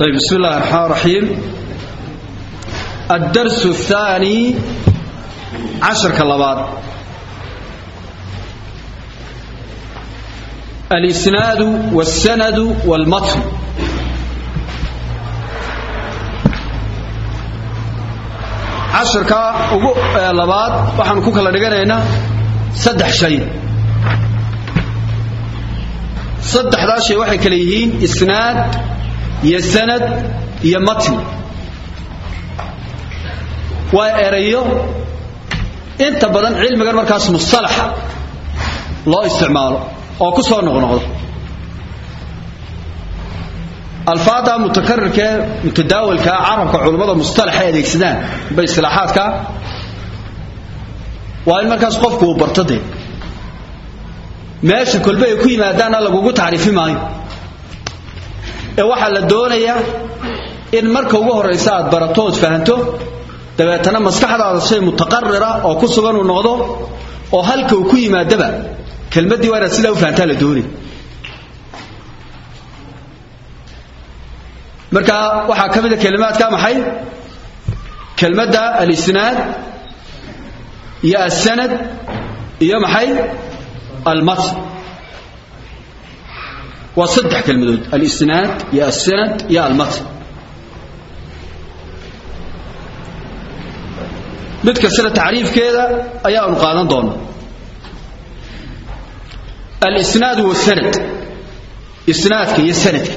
طيب بسم الله الرحمن الرحيم الدرس الثاني عشر كلابات الإسناد والسند والمتن casharka ugu labaad waxaan ku kala dhiganaynaa saddex shay saddexdaa shay waxay kale yihiin isnaad iyo sanad iyo matn waa erayo inta badan cilmigan markaas mustalaxa loo isticmaalo oo ku soo noqnoqdo alfaada mutakarirkee mutadaawalkaa carabka culummada mustalaxa adeegsadaan ba istilaaxaadka waa in markaas qofku uu barto dee meesha kolbe ay ku yimaadaanna lagugu tacriifi maayo ee waxaa la doonayaa in marka ugu horraysa aad barato ood fahanto dabeetana maskaxdaada shay mutaqarira oo ku sugan uu noqdo oo halka uu ku yimaadaba kelmaddii waa inaad sidaa u fahantaa la doonay marka waxaa ka mida kelimaadka maxay kelmadda alisnaad iyo alsanad iyo maxay almatn waa saddex kelmadood alisnaad iyo alsanad iyo almatn mid kastana tacriifkeeda ayaanu qaadan doona alisnaad wasanad isnaadka iyo sanadka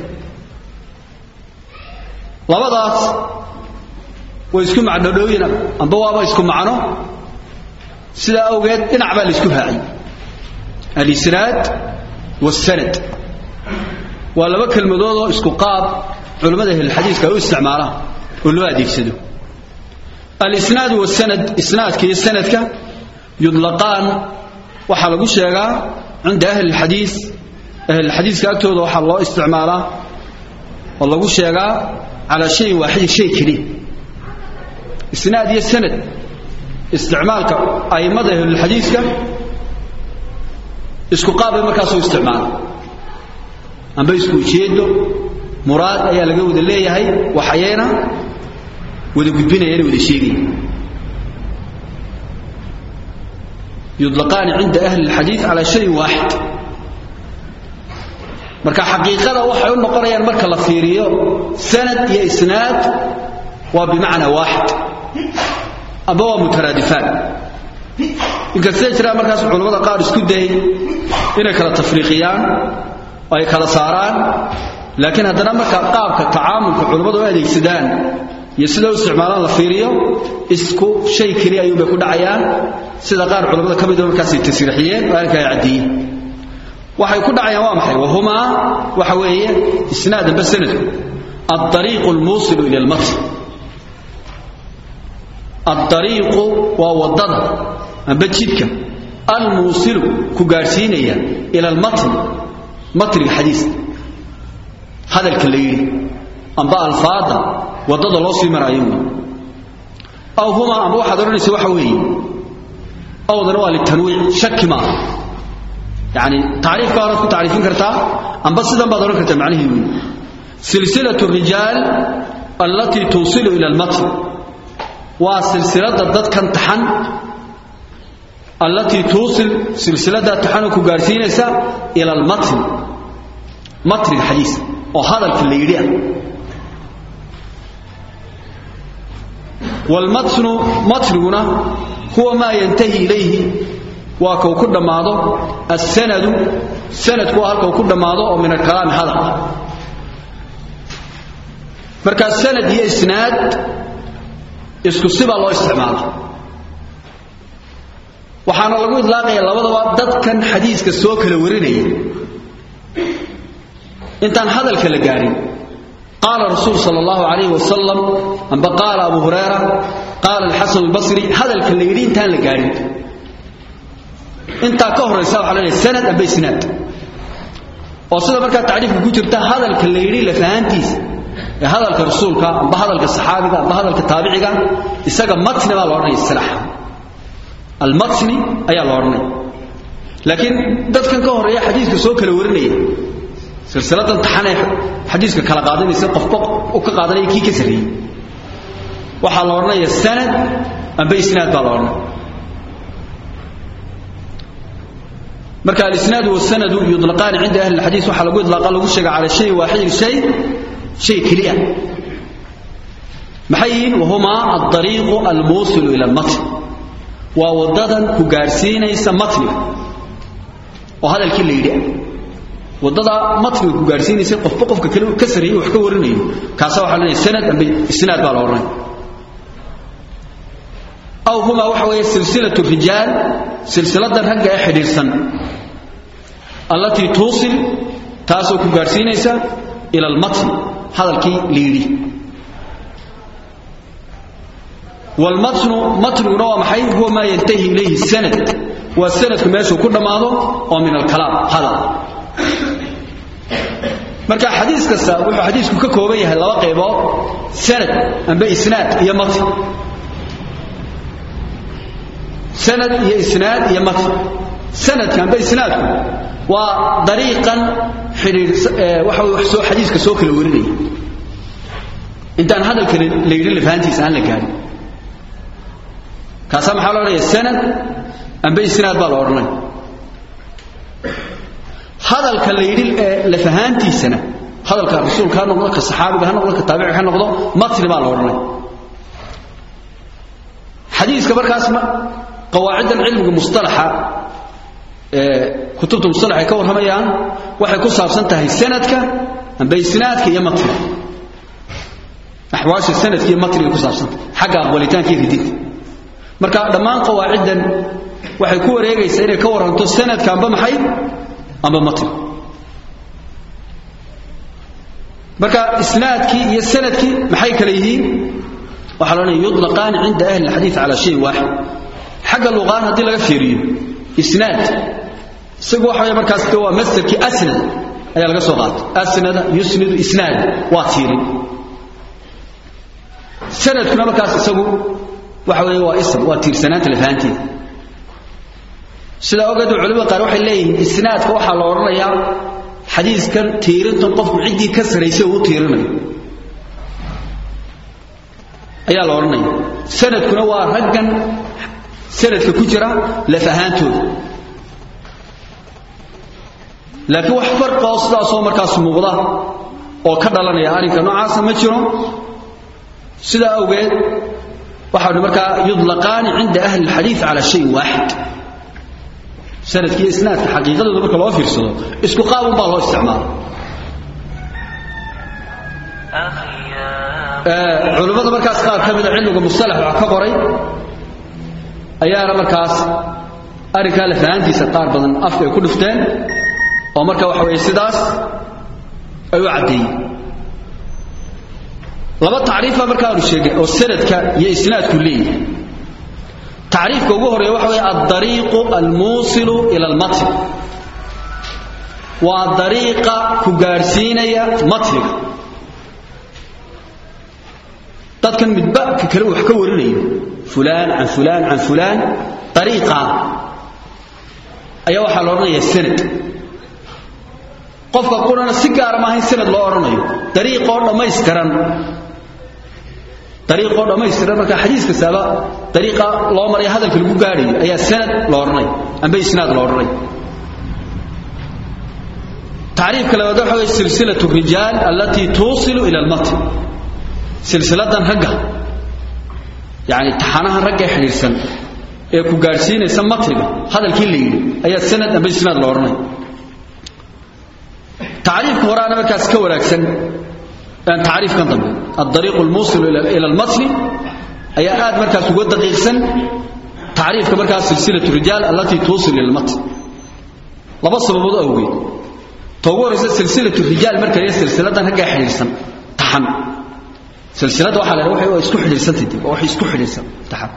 labadaas way isku macnodhooyin amba waaba isku macno sidaa awgeed dhinac baa la isku raaciyey alisnaad wasanad waa laba kelmadood oo isku qaab culimmada ahlulxadiiska ay u isticmaalaan oo loo adeegsado alisnaad wasanad isnaadka iyo sanadka yudlaqaan waxaa lagu sheegaa cinda ahli lxadiis ahlulxadiiska agtooda waxaa loo isticmaalaa oo lagu sheegaa calaa shayin waaxidin shay keliya isnaad iyo sanad isticmaalka a'immada ahlulxadiiska isku qaab bay markaasoo isticmaala amba isku ujeedo muraad ayaa laga wada leeyahay waxayayna wada gudbinayana wada sheegaya yudlaqaani cinda ahli اlxadiid calaa shayin waaxid marka xaqiiqada waxay u noqonayaan marka la fiiriyo sanad iyo isnaad waa bimacnaa waaxid amba waa mutaraadifaan inkastay jiraan markaas culammada qaar isku dayay inay kala tafriiqiyaan oo ay kala saaraan laakiin haddana marka qaabka tacaamulka culammadu u adeegsadaan iyo sida u isticmaalaan la fiiriyo isku shay keliya ayuunbay ku dhacayaan sida qaar culammada ka mida markaasay tasriixiyeen oo arrinka ay caddeeyeen waxay ku dhacayaan waa maxay wahumaa waxa weeye isnaad amba sanadku aariiqu lmuusilu ila almatn aariiqu waa waddada amba jidka almuusilu ku gaadhsiinaya ila almatn matniga xadiiska hadalka la yidhi amba alfaada waddada loo sii maraayo wey aw humaa amba waxaad odhanaysa waxa weeye awdana waa litanwiic shaki maaha yani tacriifka horaad ku tacriifin kartaa amba sidan baad odhan kartaa macnihii wey silsilaة الrijaal allatii tuusilu ila اlmatn waa silsilada dadkan taxan allatii tuusil silsiladaa taxanoo ku gaadhsiinaysa ila almatn matniga xadiiska oo hadalka la yidhi ah wاlmatnu matniguna huwa maa yantahi ilayhi waa kau ku dhammaado asanadu sanadku waa halkau ku dhammaado oo min alkalaami hadal markaa sanad iyo isnaad isku sibaa loo isticmaala waxaana lagu idlaaqaya labadaba dadkan xadiiska soo kala warinaya intaan hadalka la gaadhin qaala rasuul sal allahu alayh wasalam amba qaala abu hurayra qaala alxasan albasri hadalka la yidhi intaan la gaadhin intaa ka horaysa waxa la sanad amba isnaad oo sida markaa tacriifka ku jirta hadalka la yidhi lafahaantiisa ee hadalka rasuulka amba hadalka saxaabiga amba hadalka taabiciga isaga matni baa la odhanaya isilaaxa almatni ayaa la odhanaya laakiin dadkan ka horeeya xadiiska soo kala warinaya silsiladan taxanee xadiiska kala qaadanaysa qofba u ka qaadanaya kii ka sarreeyey waxaa la odhanaya sanad amba isnaad baa la odhanaya marka alisnaadu wasanadu yudlaqaani cinda ahli alxadiis waxaa lagu idlaaqa lagu sheega cala shay waaxidin shay shay keliya maxay yihiin wahumaa aldariiqu almuusilu ila almatn waa waddadan ku gaadhsiinaysa matniga oo hadalkii la yidhi waddada matniga ku gaadhsiinaysa qofba qofka kale ka sarreeyey wax ka warinayo kaasa waxaa leenahay sanad amba isnaad baa la odhanaya aw humaa waxa weeye silsilatu rijaal silsiladan ragga ee xidhiidhsan allatii tuusil taasoo ku gaadhsiinaysa ila almatn hadalkii la yidhi walmatnu matniguna waa maxay huwa maa yantahi ilayhi sanad waa sanadku meeshuu ku dhammaado oo min alkalaam hadal marka xadiis kasta wuxuu xadiisku ka kooban yahay laba qaybood sanad amba isnaad iyo matn sanad iyo isnaad iyo matn sanadka amba isnaadku waa dariiqan xidhiir waxa way wax soo xadiiska soo kala warinaya intaan hadalka la yidhi lafahantiisa aan la gaadhin kaasaa maxaa lo odhanaya sanad amba isnaad baa la odhanaya hadalka la yidhi lafahaantiisana hadalka rasuulka ha noqdo ka saxaabiga ha noqdo ka taabiciga ha noqdo matni baa la odhanaya xadiiska markaas qawaaciddan cilmiga mustalaxa kutubta mustalax ay ka warramayaan waxay ku saabsan tahay sanadka amba isnaadka iyo matniga axwaasha sanadka iyo matniga ku saabsantahay xagga aqbalitaanka iyo ridinta marka dhammaan qawaaciddan waxay ku wareegaysaa inay ka warranto sanadka amba maxay amba matni marka isnaadkii iyo sanadkii maxay kale yihiin waxaa loodhanaya yudlaqaani cinda ahli alxadiid cala shayin waaxid xagga luqaan haddii laga fiiriyo isnaad isagu waxa weeye markaas de waa masdarkii asnad ayaa laga soo qaatay asnada yusnidu isnaad waa tiirin sanadkuna markaas isagu waxa weeye waa ism waa tiirsanaanta lafahanteeda sidaa ogeed culimada qaar waxay leeyihiin isnaadka waxaa la odhanayaa xadiiskan tiirintan qofku ciddii ka sarraysay uu tiirinayo ayaa la odhanaya sanadkuna waa raggan sanadka ku jira laf ahaantooda laakiin wax farqa oo sidaasoo markaas muuqda oo ka dhalanaya arrinka noocaasa ma jiro sidaa awgeed waxaanu markaa yudlaqaani cinda ahli alxadiid cala shayin waaxid sanadkiiyo isnaadka xaqiiqadooda marka loo fiirsado isku qaabun baa loo isticmaala culimmada markaas qaar ka mida cilmiga mustalax wax ka qoray ayaana markaas arrinkaa lafahaantiisa qaar badan afka ay ku dhifteen oo marka waxa weeye sidaas ay u caddeeyeen laba tacriifa markaanu sheegay oo sanadka iyo isnaadku leeyahay tacriifka ugu horeeya waxa weeye aldariiqu almuusilu ila almatn waa dariiqa ku gaadhsiinaya matniga dadkan midba ka kale wax ka warinayo fulaan can fulaan can fulaan dariiqaa ayaa waxaa la odhanaya sanad qofka qurana si gaara maaha in sanad loo odhanayo dariiqoo dhammaystiran dariiqoo dhammaystiran marka xadiis kastaaba dariiqa loo maraya hadalka lagu gaadhayo ayaa sanad la odhanaya amba isnaad la odhanaya tacriifka labaad waxa weye silsilatu rijaal allatii tuusilu ila almatn silsiladan ragga yani taxanaha ragga xidhiirsan ee ku gaadhsiinaysa matniga hadalkii la yidhi ayaa sanad amba isnaad la odhanaya tacriifka horaana markaas ka wanaagsan tacriifkan dambe aldariiqu almuusilu ila almatni ayaa aad markaas uga daqiiqsan tacriifka markaas silsilatu rijaal allatii tuusil ila almatn laba sababood awgeed ta ugu horaysa silsilatu rijaal marka iyo silsiladan raggaa xidhiirsan taxan silsilada waxaa la waxay waa isku xidhiirsantay dib waxay isku xidhiirsan taxan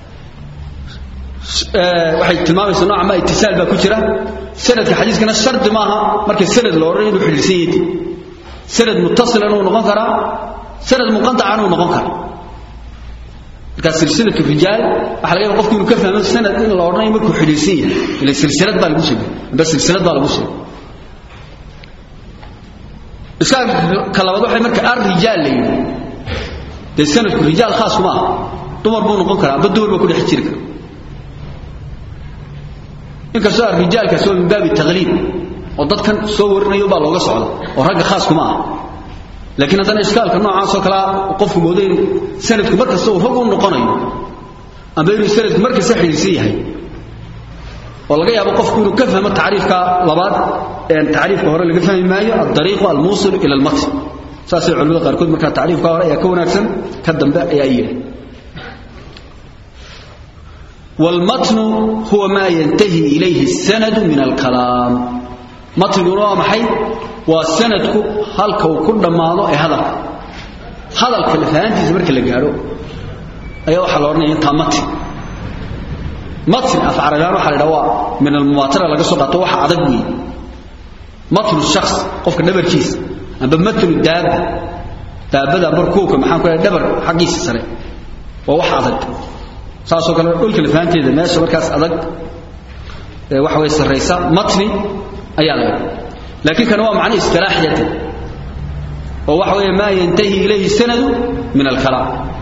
waxay tilmaamaysaa nooca ma itisaal baa ku jira sanadka xadiiskana shardi maaha marka sanad la odhan inuu xidhiirsan yahay dib sanad muttasilan uu noqon karaa sanad munqatacan uu noqon karaa marka silsilatu rijaal waxa laga yaabaa qofku inuu ka fahmo sanad in la odhanayo markuu xidhiirsan yahay ila silsilad baa lagu sheegay amba silsilad baa lagu sheegay iskaalka labaad waxay marka ar-rijaal la yidhi dee sanadku rijaal khaas kuma aha dumar buu noqon karaa amba dumar baa ku dhex jiri kara inkastoo arrijaalkaasi waa min baabi taqliib oo dadkan soo warinayo baa looga socda oo ragga khaas kuma aha laakiin haddana ishkaalka noocaasoo kalea qofku moodo in sanadku mar kasta uu rag u noqonayo amba inuu sanadku mar kasta xidhiirsan yahay oo laga yaabo qofku inuu ka fahmo tacriifka labaad tacriifka hore laga fahmi maayo aldariiqu almuusil ila almatn saasay culimada qaarkood markaa tacriifka hore ayaa ka wanaagsan ka dambe ayaa yidhi والمتن هو ما ينتهي إليه السند من الكلام متن waa maxay waa sanadku halka uu ku dhamaado ee hadalka hadalka lafahantiisa marka la gaaro ayaa waxa la oranaya inta matn matn af arabaan waxa la dhawa min al-muwatara laga soo qaato waxa adag weey matn shakhs qofka dhabarkiisa amba matn daaba daabada markuuka maxaan ku leeyahay dhabar xaqiisa sare waa wax adag saasoo kale dhulka lafahanteeda meesha markaas adag ee waxa way sareysa matni ayaa laga laakiin kana waa macna istilaaxiyada oo waxa way ma yantahi ilayhi sanadu min al-kalam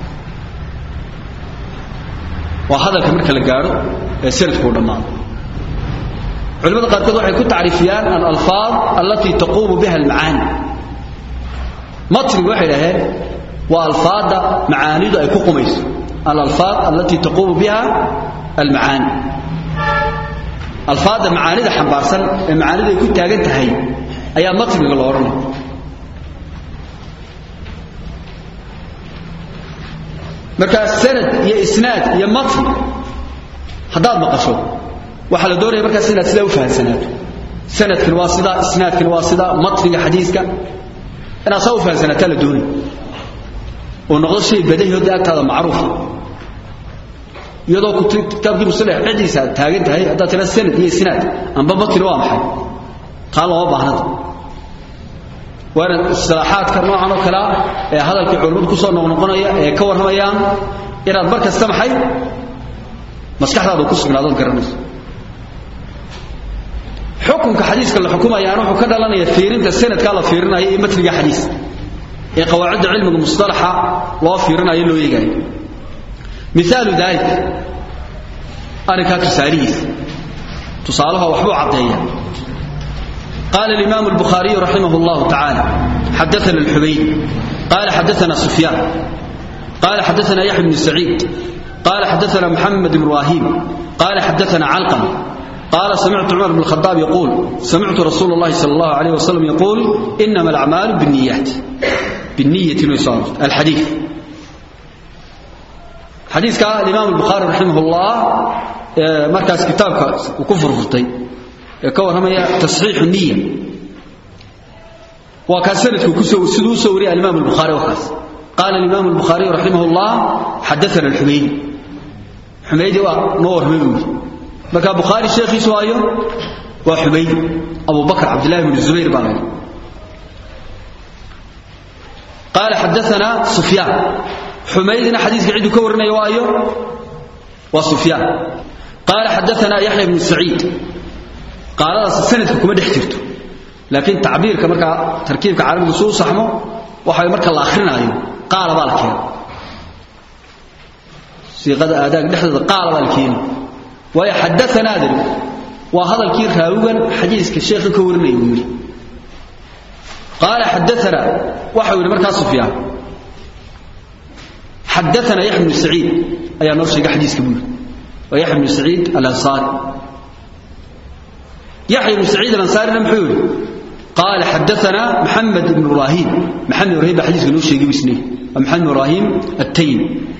waa hadalka marka la gaaro ee sanadku dhamaado culimada qaarkood waxay ku tacriifiyaan al-alfaaz allati taqumu biha al-maani matni waxay dhaheen waa alfaada macaanidu ay ku qumayso الألفاظ التي تقوم بها المعاني ألفاظ معاني ده حنبارسن المعاني ده يكون تاجن تهي أيام مطلق الأورن مركا سند يا إسناد يا مطلق هذا مقصود وحلا دوري مركا سند سلو فهم سند سند في الواسطة إسناد في الواسطة مطلق حديثك أنا صوفها سنة تلا دوني ونقول شيء بديه هذا هذا معروف iyadoo kitaabkii musalax cidiisa taagan tahay hadda tira sanad iyo isnaad amba matn waa maxay qaal loo baahnada waana istilaaxaadka noocan oo kale ee hadalkii culimadu ku soo noqnoqonaya ee ka warramayaan inaad mar kasta maxay maskaxdaadu ku sugnaado garanayso xukunka xadiiska la xukumayaan wuxuu ka dhalanaya fiirinta sanadka la fiirinayo iyo matniga xadiiska ee qawaacidda cilmiga mustalaxa loo fiirinayo loo eegayo مثال ذلك أنا كانت تساليث تصالها وحبو عطية قال الإمام البخاري رحمه الله تعالى حدثنا الحبيب قال حدثنا سفيان قال حدثنا يحيى بن سعيد قال حدثنا محمد بن إبراهيم قال حدثنا علقم قال سمعت عمر بن الخطاب يقول سمعت رسول الله صلى الله عليه وسلم يقول إنما الأعمال بالنيات بالنية ويصالح الحديث حديث قال الإمام البخاري رحمه الله مركز كتابك وكفر فرطي كور هم تصحيح النية وكان سنة كسو سدو سوري الإمام البخاري وخاص قال الإمام البخاري رحمه الله حدثنا الحميدي حميدي ونور مبوي مركز بخاري الشيخ سوايو وحميدي أبو بكر عبد الله بن الزبير بن قال حدثنا سفيان حميدنا حديث قاعد يكورنا يوايو وسفيان قال حدثنا يحيى بن سعيد قال سند كما دحجرته لكن تعبير كما تركيبك عربي سو صحمه waxay marka la akhrinayo qaal baa la keenay siiqada aadaag dhexdeeda qaal baa la keenay way hadathana adil wa hadalkii raawigan xadiiska sheekha ka warinayay wili قال حدثنا waxa uu markaa Sufyaan حدثنا يحيى بن سعيد أي نرشق حديث كبير ويحيى بن سعيد الأنصاري يحيى بن سعيد الأنصاري المحول قال حدثنا محمد بن إبراهيم محمد بن إبراهيم حديث كنوش يجيب سنين ومحمد بن إبراهيم التيم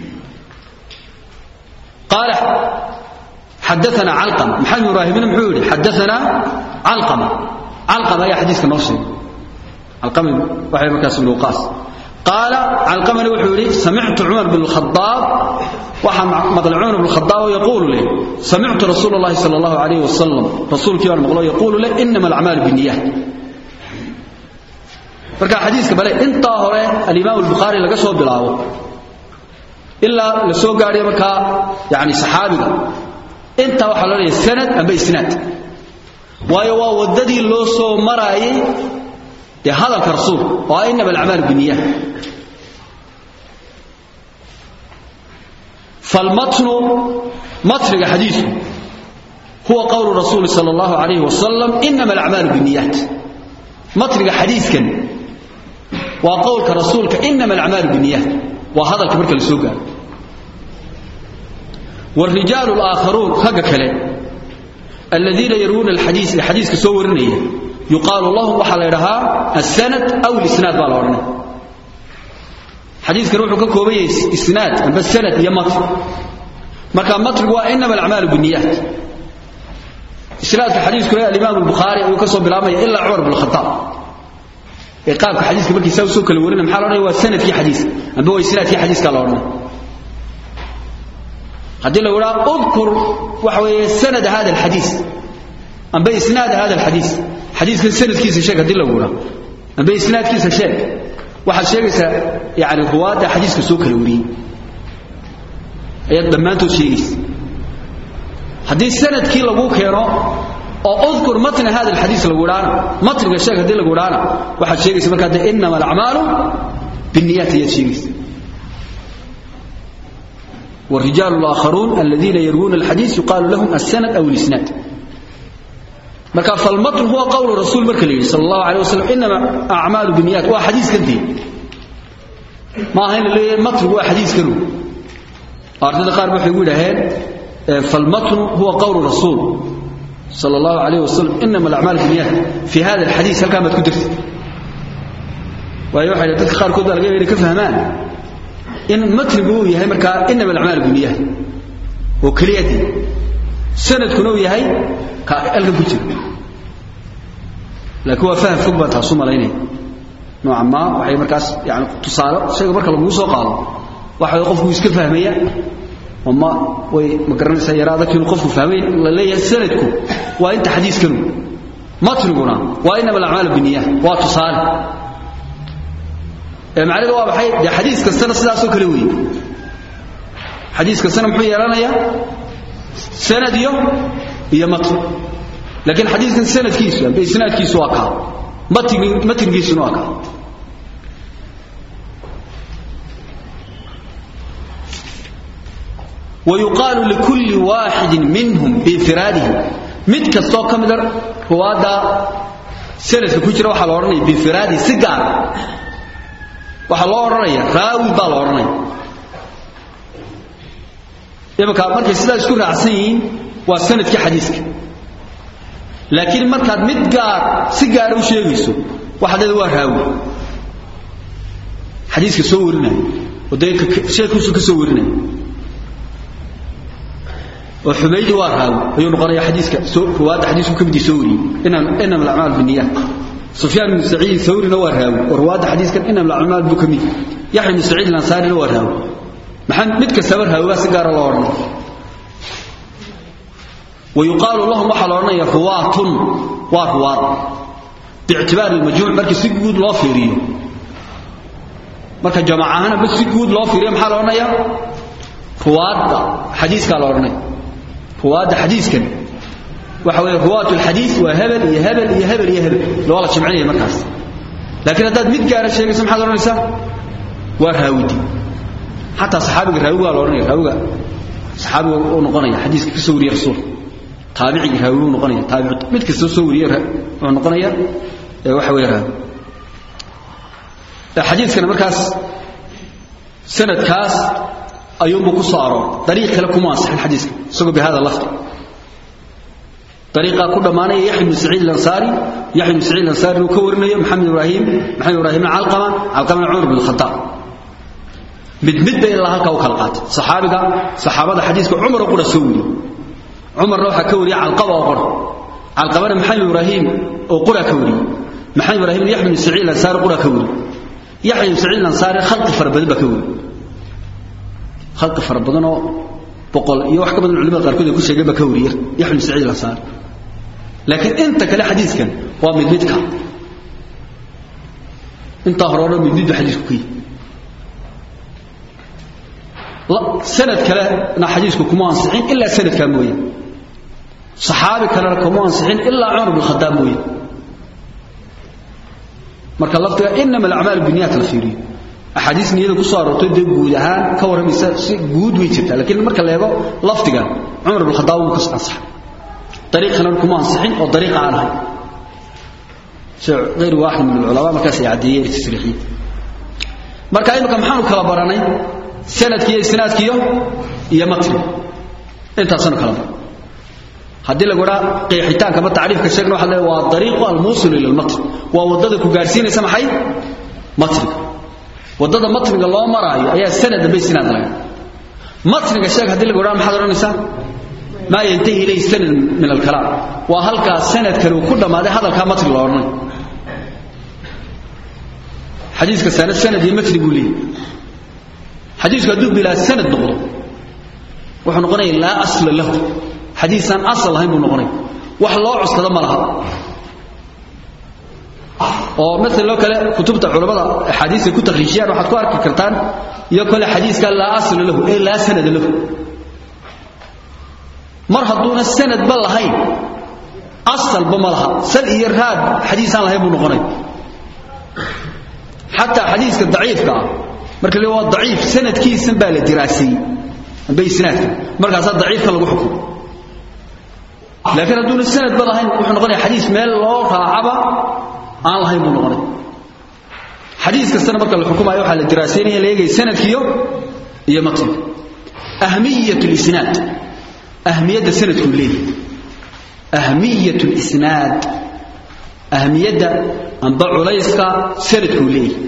قال حدثنا علقم محمد بن إبراهيم المحول حدثنا علقمة علقمة أي حديث كنوش علقمة وحي مكاس بن وقاص قال علقمني وحوري سمعت عمر بن الخطاب ومضل عمر بن الخطاب يقول لي سمعت رسول الله صلى الله عليه وسلم رسول كيان مغلو يقول لي إنما الأعمال بالنيات فركا حديثك بلي انت هوري الإمام البخاري لقى سوى بلاو إلا لسوى قاري مكا يعني صحابي انت وحلالي السند أم بإسناد ويوا وددي اللو سو مراي dee hadalka rasuulka oo ah inama alacmaalu binniyaat falmatnu matniga xadiisku huwa qowlu rasuuli sala allahu calayhi wasalam inama alacmaalu binniyaat matniga xadiiskan waa qowlka rasuulka inama alacmaalu binniyaat waa hadalka marka la soo gaaro والرجال الآخرون رجا كله الذين يروون الحديث الحديث كسو ورنيه يقال الله وحل يرها السند أو الإسناد بالورنا حديث كروح كوبي إسناد بس السند يا مطر مكان مطر وإنما الأعمال بالنيات إسناد الحديث كله الإمام البخاري وكسو بلامي إلا عمر بن الخطاب إقامك حديث كبكي سو سو كل ورنا محل هو السند في حديث أبو إسناد في حديث قال ورنا haddii la wadhaa udkur waxa weeye sanad hada alxadiis amba isnaad hada alxadiis xadiiskan sanadkiisa sheeg haddii la wadhaa amba isnaadkiisa sheeg waxaad sheegaysaa yani ruwaadda xadiiska soo kala wariyey ayaad dhammaantood sheegaysa haddii sanadkii lagu keeno oo udkur matna hada alxadiis lagu wadhaana matniga sheeg haddii lagu wadhaana waxaad sheegaysa markaa de inama alacmaalu binniyaat ayaad sheegaysa والرجال الآخرون الذين يروون الحديث يقال لهم السند أو الإسناد مركا فالمطر هو قول الرسول مركا صلى الله عليه وسلم إنما أعمال بنيات هو حديث كنتي ما هنا اللي المطر هو حديث كنو أردنا قال بحي يقول هين فالمطر هو قول الرسول صلى الله عليه وسلم إنما الأعمال بنيات في هذا الحديث هل كانت كدرت ويوحي لديك قال كذا لقيه كفهمان in matnigu uu yahay markaa inama alacmaal buniyaha oo keliyadii sanadkuna uu yahay ka alkan ku jira laakiin waa faham fog baan taasu malaynaya nooca maa waxay markaas yani tusaale shayga marka laguu soo qaado waxa qofku iska fahmaya oo ma way ma garanaysaa yaraada kiinu qofku fahmay la leeyahay sanadku waa inta xadiiskanu matniguna waa inama alacmaal buniyaha waa tusaale macnaheedu waa maxay dee xadiis kastana sidaasoo kale weeye xadiis kastana muxuu yeelanayaa sanad iyo iyo matn laakiin xadiiskan sanadkiisu amba isnaadkiisu waa kaa matn matngiisuna waa kaa ويقال لكل واحد منهم بانفراده mid kastoo ka mida ruwaadda sanadka ku jira waxaa la odhanaya biinfiraadihi si gaara waxaa loo odhanaya raawi baa la odhanaya imika markay sidaa isku raacsan yihiin waa sanadkii xadiiska laakiin markaad mid gaar si gaara u sheegayso waxaad leeda waa raawi xadiiska soo warinaya oo dee sheekuusu ka soo warinaya oo xumaydi waa raawi ayuu noqonaya xadiiska ruwaadda xadiisku ka midii soo wariyey inama alacmaal binniyaat سفيان بن سعيد ثوري نوى راوي ورواد حديث كان إنما الأعمال بكمي يحيى بن سعيد الأنصاري نوى راوي محمد متك سبر هاوي بس قال الله ورنا ويقال لهم وحل ورنا رواة ورواة باعتبار المجموع مركي سجود لا فيريو مركي جماعة هنا بس سجود لا فيريو محل ورنا يا رواد حديث قال ورنا رواد حديث كان وحوي رواة الحديث وهبل يا هبل يا هبل يا هبل لو الله جمعيه مركز لكن هذا مid gaar sheegay maxaa la oranaysa waa raawidi hatta saxaabiga raawiga la oranaya raawiga saxaabiga oo noqonaya xadiiska ka soo wariyay rasuul taabici raawiga noqonaya taabici mid kasta soo wariyay oo noqonaya waxa weey raawi xadiiskana markaas sanadkaas ayuu ku soo aroor dariiq kale kuma ansaxin xadiiska isagoo bi hada lafdi طريقة كل ما نية يحيى بن سعيد الأنصاري يحيى بن سعيد الأنصاري وكورنا محمد إبراهيم محمد إبراهيم علقمة علقمة عمر بن الخطاب مد مد إلا هكا وخلقات صحابة صحابة حديث عمر وقول سوري عمر روح كوري علقمة وقول علقمة محمد إبراهيم وقول كوري محمد إبراهيم يحيى بن سعيد الأنصاري وقول كوري يحيى بن سعيد الأنصاري خلق فربد بكوري خلق فربدنا بقول يوح كبد العلماء قاركود كل شيء بكوري يحيى بن سعيد الأنصاري لكن انت كلا حديث كان ومن بدك انت هرورا من بيد حديث كي لا سند كلا انا حديثك كما انصحين الا سند كان مويه صحابي كلا كما انصحين الا عمر بن الخطاب مويه marka lafdiga inama alacmaalu biniyat la fiiriyo axaadiis niyada ku soo aroortay dee guud ahaan ka warramaysa si guud way jirtaa laakiin marka la eego lafdiga cumar ibn khadaab wuu ka ansaxay dariiq kalena kuma ansixin oo dariiqa aan ahayn sida غayr waaxid min alculamaa markaas ay caddeeyeen tasriixiyada marka imika maxaanu kala baranay sanadkiiyo isnaadkiyo iyo matni intaasanu kala baran haddii lagu dhaa qeexitaanka ama tacriifka sheegna waxa leeyahay waa dariiqu almuusil ila almatn waa waddada ku gaarsiinaysa maxay matniga waddada matniga loo maraayo ayaa sanad dambe isnaad laga matniga sheeg haddii lagu dhaa maxaad odhanaysaa maa yantahi ilayhi sanad min alkalaam waa halkaa sanadkani uu ku dhammaaday hadalkaa matni la odhanay xadiiska sanad sanad iyo matni buu leeyahy xadiisku hadduu bilaa sanad noqdo wuxuu noqonaya laa asla lahu xadiisaan asal lahayn buu noqonaya wax loo cuskado ma laha oo maalan oo kale kutubta culamada axaadiiska ku takhriijiyaan waxaad ku arki kartaan iyo kale xadiiska laa asla lahu ee laa sanada lahu mar hadduuna sanadba lahayn asalba ma laha sal iyo raad xadiisaan lahayn buu noqonaya xataa xadiiska daciifka ah marka le waa daciif sanadkiisan baa la diraaseeyey amba isnaadka markaasaa daciifka lagu xukumo laakiin hadduuna sanadba lahayn wuxuu noqonaya xadiis meel loo raacaba aan lahayn buu noqonay xadiis kastana marka la xukumayo waxaa la diraasaynaya la eegaya sanadkiyo iyo matniga ahmiyat lisnaad ahmiyadda sanadkuu leeyahay ahmiyat lisnaad ahmiyadda amba culayska sanadkuu leeyahay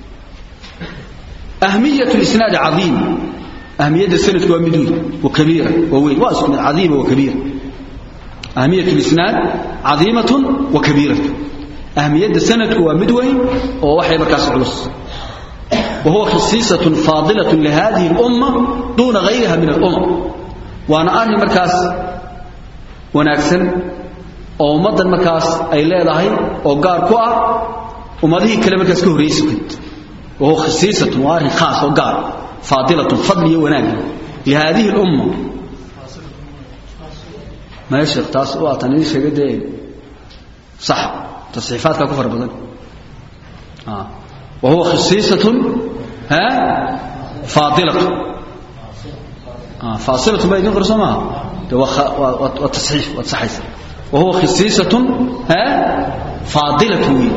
ahmiyat lisnaad cadiim ahmiyadda sanadku waa mid weyn wa kabiira waa weyn waa isku mid cadiima wa kabiira ahmiyat lisnaad cadiimatun wa kabiiratun ahmiyadda sanadku waa mid weyn oo waxay markaas culus وهو خصيصة فاضلة لهذه الأمة دون غيرها من الأمم وأنا أرني مركز وناكسن oo ummadan markaas ay leedahay oo gaar ku ah ummadihii kale markaas ka horreysay kid oo khasiisatun waa arrin khaas oo gaar faadilatun fadli iyo wanaag lihadihi lumma ما يشيخ تاس واتني شيء ده صح تصحيفات كفر بدن آه. وهو خصيصة ها فاضلة آه. فاصلة ما يدين رسمها والتصحيف والتصحيف وهو خصيصة ها فاضلة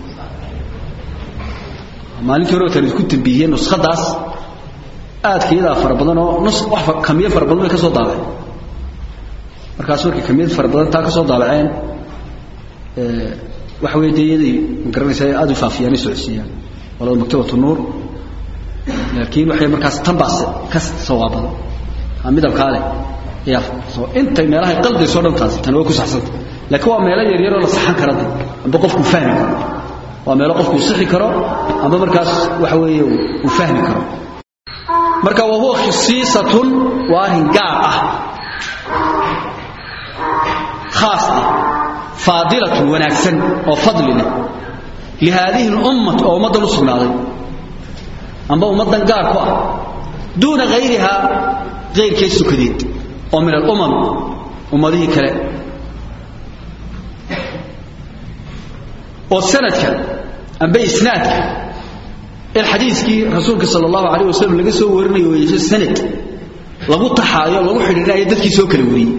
maalintii hore tan isku tambiyeen nuskhadaas aadkeeda fara badan oo nus wax kamiye fara badan ka soo daabay markaas markii kamiyad fara badan taa ka soo daabaceen ee wax weeydeeyay garanaysaa aad u faafiyaan socodsiiyaan walaal maktabatu nuur laakiin waxay markaas tanbaas ka sawaabada midab kaale ya soo intay meelaha qalbi soo dhantaas tan way ku saxsan laakiin waa meelo yar yar oo la saxan karo amba qofku fahmi karo waa meelo qofku sixi karo amba markaas waxa weeye uu fahmi karo marka waa huwa khisiisatun waa arrin gaar ah khaas ah faadilatun wanaagsan oo fadli leh lihadihi lummat oo ummaddan u sugnaaday amba ummaddan gaar ku ah duuna hayrihaa hayrkee sukadeed oo min alumam ummadihii kale oo sanadka amba isnaadka in xadiiskii rasuulka sal allahu alayh wasalam laga soo warinayo oo yeesho sanad lagu taxaayo lagu xidhiidhinayo dadkii soo kala wariyey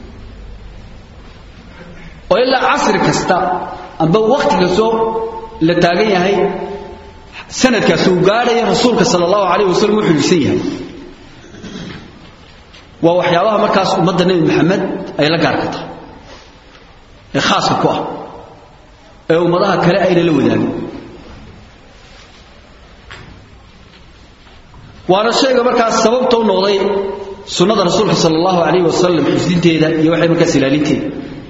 oo ilaa casri kasta amba wakti kastoo la taagan yahay sanadkaasi uu gaadhaya rasuulka sal allahu alayh wasalam u xidhiidhsan yahay waa waxyaabaha markaas ummadda nebi maxamed ay la gaarka tahay ee khaaska ku ah ee ummadaha kale ayna la wadaagin waana shayga markaas sababta u noqday sunnada rasuulka sal allahu alayh wasalam xifdinteeda iyo waxay markaas ilaalinteeda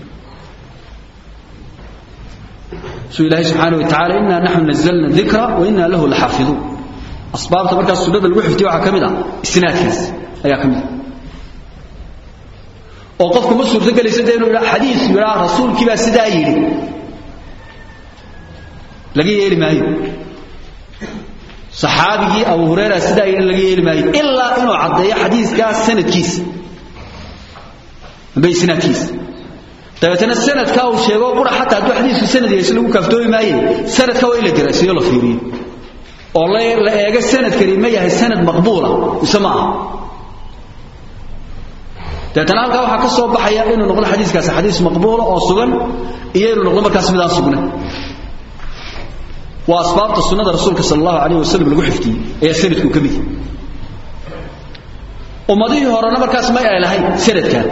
suu ilaahay subxaana wa tacala inaa naxnu nazalna dikra wa inaa lahu laxaafiduun asbaabta markaas sunnada lagu xifdiyo waxaa ka mid ah isnaadkaas ayaa ka mid ah oo qofku ma suurto gelaysa dee inuu yidhaa xadiis yidhaa rasuulkii baa sidaa yidhi laga yeeli maayo saxaabigii abu hurayra sidaa yidhi laga yeeli maayo ilaa inuu caddeeyo xadiiskaa sanadkiisa amba isnaadkiisa dabeetana sanadka uu sheego qura xataa hadduu xadiisku sanad yeesho lagu kaaftoomi maaye sanadka waa in la daraasiyo la fiiriyo oo la eego sanadkani ma yahay sanad maqbuula mise ma aha dabeetana halkaa waxaa ka soo baxaya inuu noqdo xadiiskaasi xadiis maqbuula oo sugan iyo inuu noqdo markaas midaan sugna waa asbaabta sunnada rasuulka sal allahu alayh wasalam lagu xifdiyey ayaa sanadku ka mid ummadihii horena markaas may ay lahayn sanadkan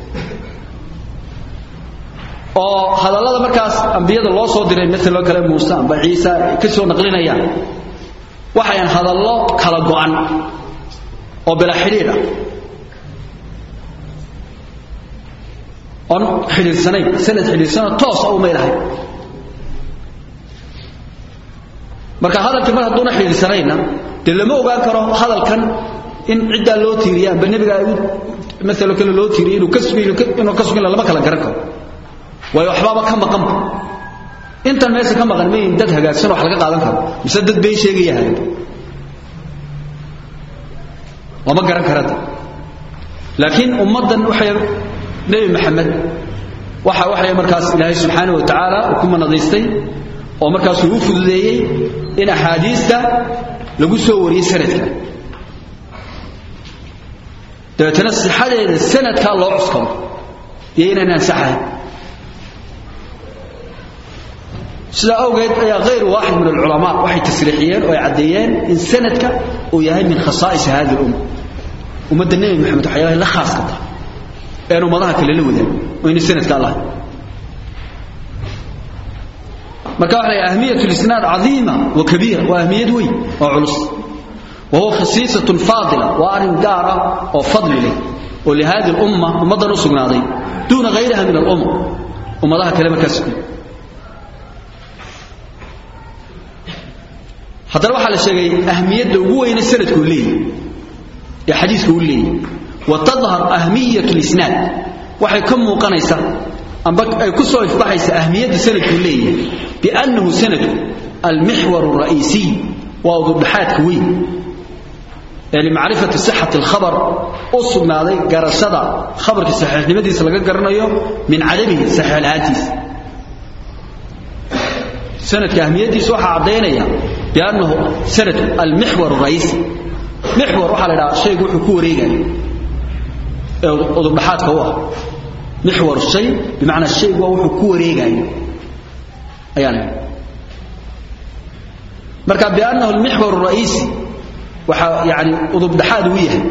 oo hadallada markaas ambiyada loo soo diray maaloo kale muuse amba ciisa ay ka soo naqlinayaan waxayan hadallo kala go'an oo bila xidhiidh ah oon xidhiidsanayn sanad xidhiidsanoo toosa umay lahayn marka hadalkii mar hadduuna xidhiidsanayna dee lama ogaan karo hadalkan in ciddaa loo tiiriya amba nebiga maalo kale loo tiiriya inuu ka suginuu ka sugin lama kala garan karo waayo waxbaaba ka maqanba intan meesha ka maqan mayin dad hagaagsan wax laga qaadan karo mise dad been sheegaya hagaag lama garan karada laakiin ummaddan waxay nebi maxamed waxa waxay markaas ilaahay subxaanahu wa tacaala uu ku manadaystay oo markaasuu u fududeeyey in axaadiista lagu soo wariyey sanadka dabeetana sixadeeda sanadkaa loo cuskado iyo inaan ansaxahay sidaa awgeed ayaa hayru waaxid min alculamaa waxay tasriixiyeen oo ay caddeeyeen in sanadka uu yahay min khasaa'is hadi lumma ummadda nebi maxamed waxyaalahay la khaaska tahay ean ummadaha kale la wadaan oo ina sanadka allah marka waxa la ahmiyat lisnaad cadiima wa kabiira waa ahmiyad weyn oo culus wa huwa khasiisatun faadila waa arrin gaar ah oo fadli leh oo lihadi lumma ummaddan u sugnaaday duuna hayriha min alumma ummadaha kale markaas haddana waxaa la sheegay ahmiyadda ugu weyne sanadkuu leeyahy ee xadiiska uu leeyahy wa tadhar ahmiyat lisnaad waxay ka muuqanaysaa amba ay ku soo ifbaxaysa ahmiyadda sanadkuu leeyahay biannahu sanadku almixwar alra'iisiy waa udubdhaxaadka weyn ee limacrifati sixati alkhabar u sugnaaday garashada khabarka saxiixnimadiisa laga garanayo min cadamihi saxiix la'aantiisa sanadka ahmiyaddiisa waxaa caddaynaya biannahu sanadku almixwar alra'iisi mixwar waxaa la idhaha shaygu wuxuu ku wareegaya ee udubdhaxaadka u ah mixwar shay bimacnaa shaygu waa wuxuu ku wareegayo ayaa la marka biannahu almixwar alra'iisi waxaa yani udubdhaxaad uu yahay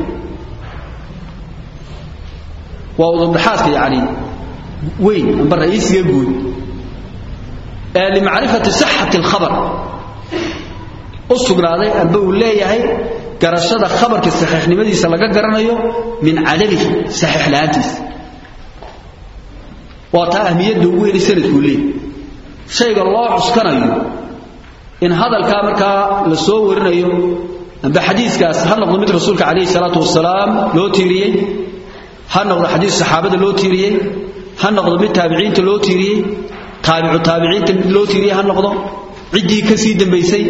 waa udubdhaxaadka yani weyn amba ra'iisiga guud ee limacrifati sixati alkhabar u sugnaaday amba uu leeyahay garashada khabarka saxiixnimadiisa laga garanayo min cadamihi saxiix la'aantiisa waa taa ahmiyadda ugu weynay sanadkuu leeyahy shayga loo cuskanayo in hadalkaa markaa la soo warinayo amba xadiiskaas ha noqdo mid rasuulka calayhi salaatu wasalaam loo tiiriyey ha noqdo xadiis saxaabada loo tiiriyey ha noqdo mid taabiciinta loo tiiriyey taabicu taabiciinta mid loo tiiriyey ha noqdo ciddii ka sii dambaysay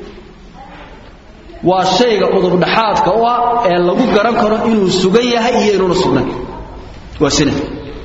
waa shayga udubdhaxaadka u ah ee lagu garan karo inuu sugan yahay iyo inuuna sugnayn waa sanad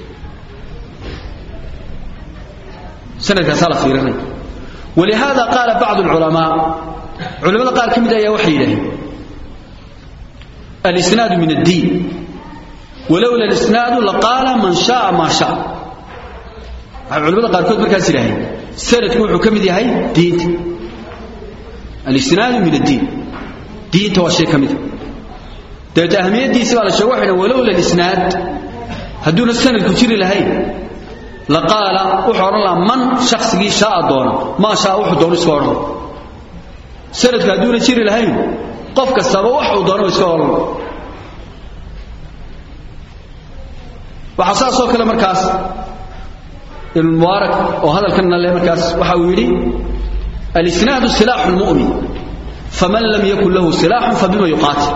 sanadkaasaa la fiirinaya walihaada qaala bacdu alculamaa culamada qaar ka mid ayaa waxay yidhaaheen alisnaadu min addiin walowla alisnaadu laqaala man shaaa maa shaa waxay culamada qaarkood markaas yidhaaheen sanadku wuxuu ka mid yahay diinta alisnaadu min addiin diinta waa shay ka mida dabeete ahmiyaddiisi baa la sheege waxay dhahen walowla alisnaad hadduuna sanadku jiri lahayn laqaala wuxuu odhan lahaa man shaksigii shaaa doona maa shaa wuxuu doono iska odhan sanadku hadduuna jiri lahayn qof kastaba waxuu doono iska odhan waxaa saasoo kale markaas ibn mubaarak oo hadalkanna le markaas waxa uu yidhi alisnaadu silaaxu lmu'min faman lam yakun lahu silaaxun fabima yuqaatil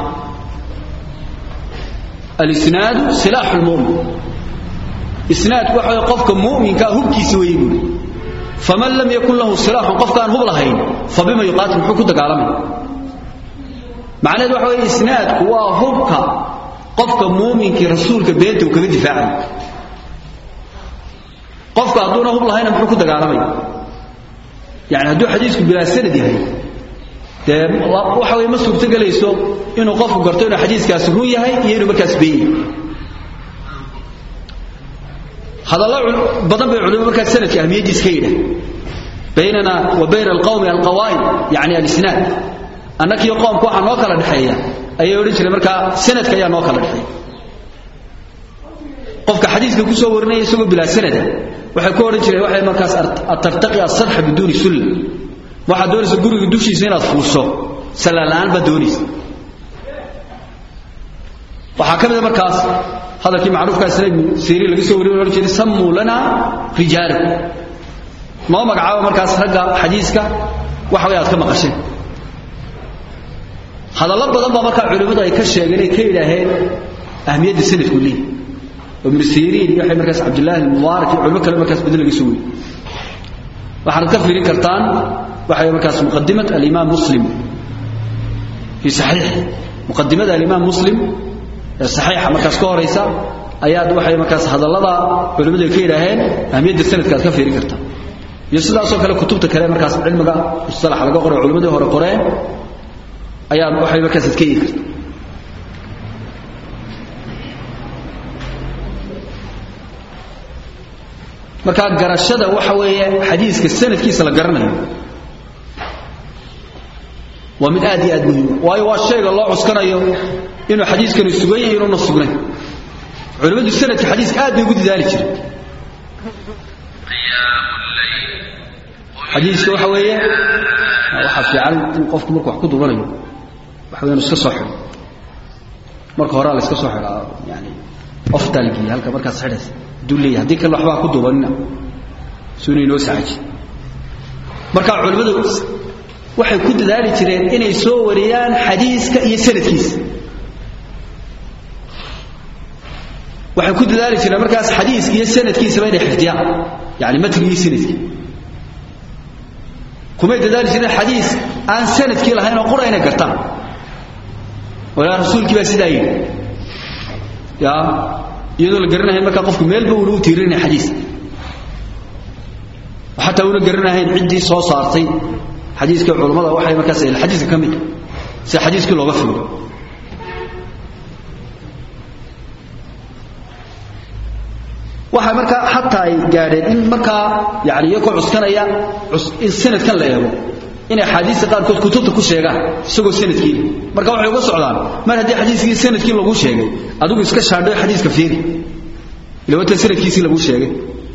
alisnaadu silaaxu lmu'min isnaadku waxa way qofka mu'minkaa hubkiisa weeye buuri faman lam yakun lahu silaaxun qofkaan hub lahayn fabima yuqaatil muxuu ku dagaalamaya macnaheed waxa weeye isnaadku waa hubka qofka muuminkii rasuulka beenta uu kaga difaacayo qofku hadduuna hub lahayna muxuu ku dagaalamaya yani hadduu xadiisku bilaa sanad yahay dee waxa weye ma suurto gelayso inuu qofku garto inuu xadiiskaasi run yahay iyo inuu markaas beeyay hadallo badan bay culimadu markaas sanadka ahmiyaddiis ka yidhah baynana wa bayna alqawmi alqawaa'im yani alisnaad annakiyo qoomka waxaa noo kala dhexeeya ayay odhan jireen markaa sanadka ayaa noo kala dhexeeya qofka xadiiska ku soo warinaya isagoo bilaa sanada waxay ku odhan jireen waxay markaas atartaqi asadxa biduuni sulla waxaad doonaysa guriga dushiisa inaad fuusho sallaan baad doonaysa waxaa ka mid a markaas hadalkii macruufkaa isna ibnu siiriin laga soo wariyo odhan jiray sammuu lana rijaalakum noo magacaabo markaas ragga xadiiska waxa way aad ka maqasheen hadallo badan baa markaa culimmadu ay ka sheegeen ay ka yidhaaheen ahmiyadda sanadku leeyahy ibnu siriin iyo waxay markaas cabdullaahi almubaarak iyo culimo kale markaas badan laga soo weriye waxaad ka fiirin kartaan waxay markaas muqadimat alimaam muslim fi saxiix muqadimada alimaam muslim ee saxiixa markaas ka horaysa ayaad waxay markaas hadallada culimmadu ay ka yidhaaheen ahmiyadda sanadka aad ka fiirin kartaa iyo sidaasoo kale kutubta kale markaas cilmiga mustalax laga qoray culimmadii hore qoreen ayaa waxay markaas ad ka eegi karta markaa garashada waxa weeye xadiiska sanadkiisa la garanayo waa mid aad iyo aad muhiim waayo waa shayga loo cuskanayo inuu xadiiskani sugan yahay inuuna sugnayn culimmadu sanadka xadiiska aad bay ugu dadaali jireen xadiiska waxa weeye waxaa fiican in qofku markuu wax ku dubanayo waxa weeyaan iska soo xidho marka horaa la iska soo xidhaa yani oftaa la geeya halka markaas xidhaysa hadduu leeyahay haddii kale waxbaa ku dubanina suuna inoo saaji marka culimmadu waxay ku dadaali jireen inay soo wariyaan xadiiska iyo sanadkiisa waxay ku dadaali jireen markaas xadiiska iyo sanadkiisaba inay xifdiyaan yani matniga iyo sanadkii kumay dadaali jireen xadiis aan sanadkii lahayn oo qura inay gartaan walaa rasuulkii baa sidaa yidhi ya iyadoo la garanahayn markaa qofku meelba uuna u tiirinaya xadiis xataa una garanahayn ciddii soo saartay xadiiska culammada waxay markaas xadiiska ka mid si xadiiskii looga fiiro waxaa markaa xataa ay gaadheen in markaa yani iyakoo cuskanaya in sanadkan la eego inay axaadiista qaarkood kutubta ku sheegaan isagoo sanadkii marka waxay uga socdaan mar haddii xadiiskii sanadkii lagu sheegay adigu iska shaandhoy xadiiska fiiri ila watan sanadkiisii lagu sheegay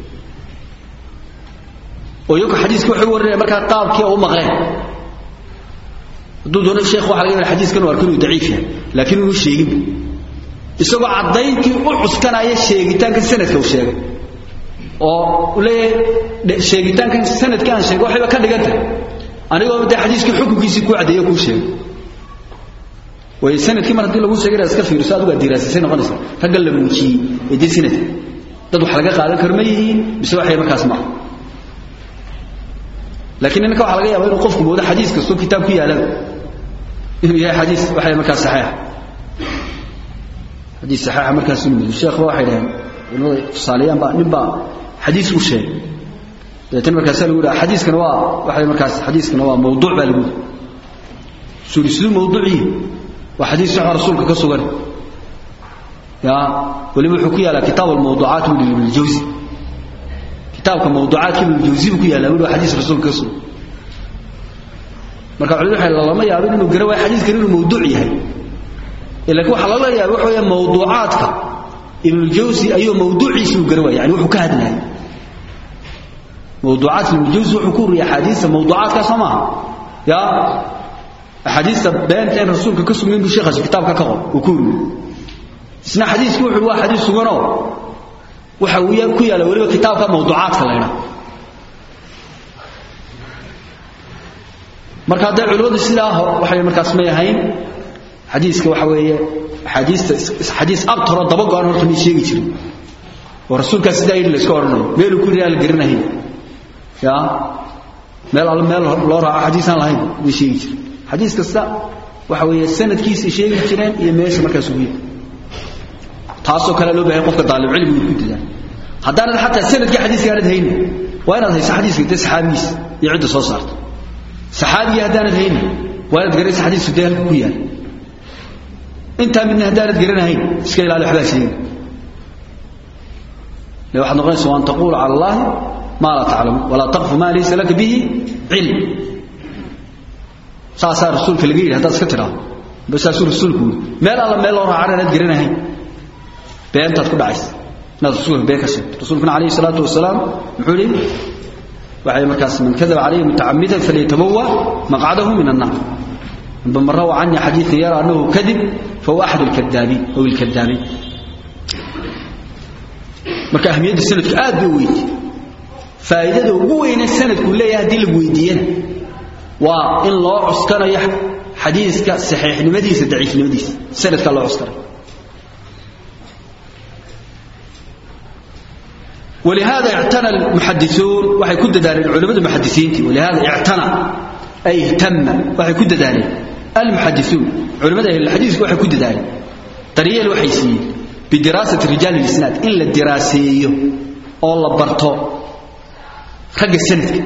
oo iyagu xadiiskii waxay u warinaya markaa qaabkii oo u maqleen hadduu doono sheekh waxa laga yaaba xadiiskan uu arko inuu daciif yahay laakiin inuu sheegin isagoo caddayntii u cuskanaya sheegitaanka sanadka uu sheegay oo leeyahay sheegitaankan sanadkii aan sheegay waxayba ka dhigan tahay anigoo dee xadiiskii xukunkiisii kuu caddeeyo kuu sheegay way sanadkii mar haddii lagu sheegay inaad iska fiiriso adigu aad diraasisay noqonaysa ragga la muujiyey ee dee sanadka dad wax laga qaadan karo ma yihiin mise waxay markaas maaha laakiin ninka waxaa laga yaaba inuu qofku moodo xadiis kastoo kitaab ku yaalaba inuu yahay xadiis waxay markaas saxiixa xadiis saxiixa markaas inuu moodo sheekhba waxay dhaheen culimada tusaaleeyaan baa nin baa xadiis u sheegay dabeetana markaasaa lagu yidhaha xadiiskana waa waxay markaas xadiiskana waa mawduuc baa lagu yidhi suuri siduu mawduuciyi waa xadiis saxa rasuulka ka sugan ya weliba wuxuu ku yaalaa kitaab almawduucaat buu ibn aljawzi kitaabka mawduucaadka ibn aljawzi buu ku yaalaa weliba xadiis rasuulka ka sugan marka culimadu waxay lama yaabin inuu gara waayo xadiiskan inuu mawduuc yahay laakiin waxaa lala yaabay waxa weeye mawduucaadka ibn aljawzi ayuu mawduuciisa uu gara waaya yani wuxuu ka hadlayay mawduucaadka ibn aljawzi wuxuu ku uriyay axaadiista mawduucaadka soo maaha ya axaadiista beenta in rasuulka ka sugnayn buu sheekhaasi kitaabka ka qor uu ku uriyey isna xadiisku wuxuu waa xadiis suganoo waxa uu ku yaala weliba kitaabka mawduucaadka la ydhaa marka hadday culimmadu sidaa waxay markaas may ahayn xadiiska waxa weeye axaadiista xadiis abtaro daba go-an horta may sheegi jirin oo rasuulkaas sidaa yidhi la iska odhanayo meeluu ku yidhi aan la garanahayn ya meel alle meel loo raaco xadiis aan lahayn may sheegi jirin xadiis kasta waxa weeye sanadkiisay sheegi jireen iyo meesha markaas ugu yahay taasoo kale loo bahay qofka daalib cilmigu ku didaa haddaanad xataa sanadkii xadiiska aanad haynin waa inaad hayso xadiiska dee saxaabigiis iyo cidda soo saarto saxaabigii haddaanad haynin waa inaad garanaysa xadiisku dee halka ku yaal intaa midna haddaanad garanahayn iska ilaali waxbaa sheegi le waxaad noqonaysa waan taquulu cala allahi maa laa taclamu walaa taqfu maa laysa laka bihi cilm saasaa rasuulka laga yidhi haddaad iska tidhaahdo basaasuu rasuulku yidhi meel alla meel loo raacana inaad garanahayn beentaad ku dhacaysa inaad rasuulka been ka sheegto rasuulkuna calayhi salaatu wasalaam muxuu yidhi waxay markaas man kadaba calayhi mutacamidan falyatabawa maqcadahu min annaar amba man rawa canii xadiidan yara annahu kadib fahuwa axad alkadaabiin aw ilkadaabiin marka ahmiyadda sanadku aad bay u weynti faa'iidada ugu weyne sanadku leeyahay haddii la weydiiyana waa in loo cuskanayo xadiiska saxiixnimadiisa daciifnimadiisa sanadkaa loo cuskanayo ولهذا اعتنى المحدثون waxay ku dadaaleen culimada muhaddisiintii ولهذا اعتنى ay ihtamma waxay ku dadaaleen المحدثون culimada ahli hadith waxay ku dadaaleen dariyeel waxay siiyeen bidirasati rijal al-isnad in la diraaseeyo oo la barto ragga sanadka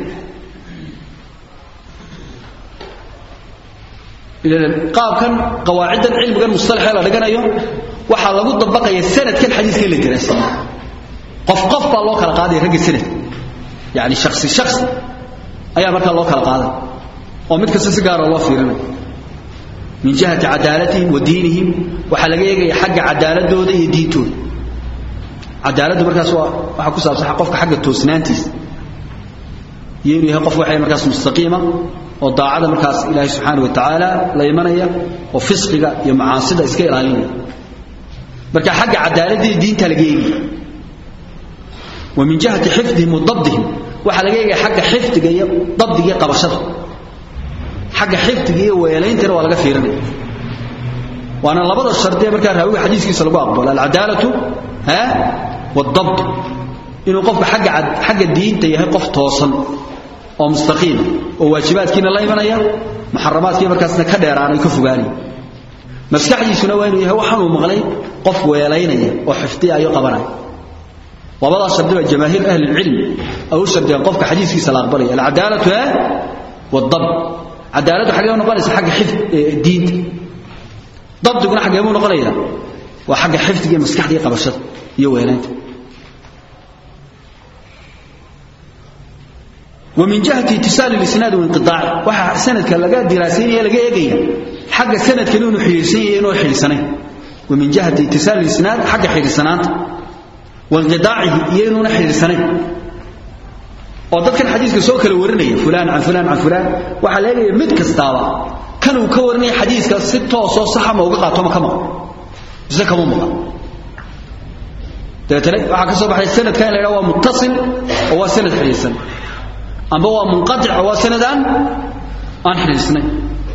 qaabkan qawaacidan cilmigan mustalaxa la dhiganayo waxa lagu dabaqaya sanadkan xadiiska la diraaseeyo qof qof baa loo kala qaaday ragga sanad yani shakhsi shakhsi ayaa markaa loo kala qaaday oo mid kasta si gaara loo fiirinayo min jihati cadaalatihim wa diinihim waxaa laga eegaya xagga cadaaladooda iyo diintooda cadaaladdu markaas waa waxaa ku saabsan qofka xagga toosnaantiisa iyo inuu yahay qof waxay markaas mustaqiima oo daacada markaas ilaahay subxaanahu wa tacaala la imanaya oo fisqiga iyo macaasida iska ilaalinaya marka xagga cadaaladda iyo diinta laga eegaya ومن جهة حفظهم وضبطهم waxa laga eegay xagga xifdiga iyo dabdiga iyo qabashada xagga xifdiga iyo weelayntina waa laga fiirinaya waana labada shardi markaa raawiga xadiiskiisa lagu aqbalo alcadaalatu ha wadabt inuu qofka xagga xagga diinta yahay qof toosan oo mustaqiim oo waajibaadkiina la imanaya muxaramaadkii markaasna ka dheeraanay ka fogaanay maskaxdiisuna waa inuu yahay waxaan uu maqlay qof weelaynaya oo xifdiya ayo qabanaya labada shardi waa jamaahiir ahli ilm aw shardiyan qofka xadiiskiisa la aqbalay alcadaalatu wadab cadaaladu xagee noqonaysa xagga xifd diinta dabdiguna xagee buu noqonaya waa xagga xifdiga maskaxda iyo qabashada iyo weelaynta ومن جهة اتصال الإسناد وانقطاع وحا سند كان لقى دراسين لقى إيجيا حق سند كانوا حيرسين ينو حيرسنين ومن جهة اتصال الإسناد حق حيرسنات وانقطاعه ينو حيرسنين ودكان حديثك سو kala warinaya fulan an fulan an fulan waxa leeyahay mid kastaaba kan uu ka warinay xadiiska si toos oo sax ma uga qaato ma kama isa kama muqa dadana waxa ka soo baxay sanadkan la yiraahdo waa muttasil oo waa sanad xiriirsan amba waa munqati' oo waa sanadan aan xiriirsanayn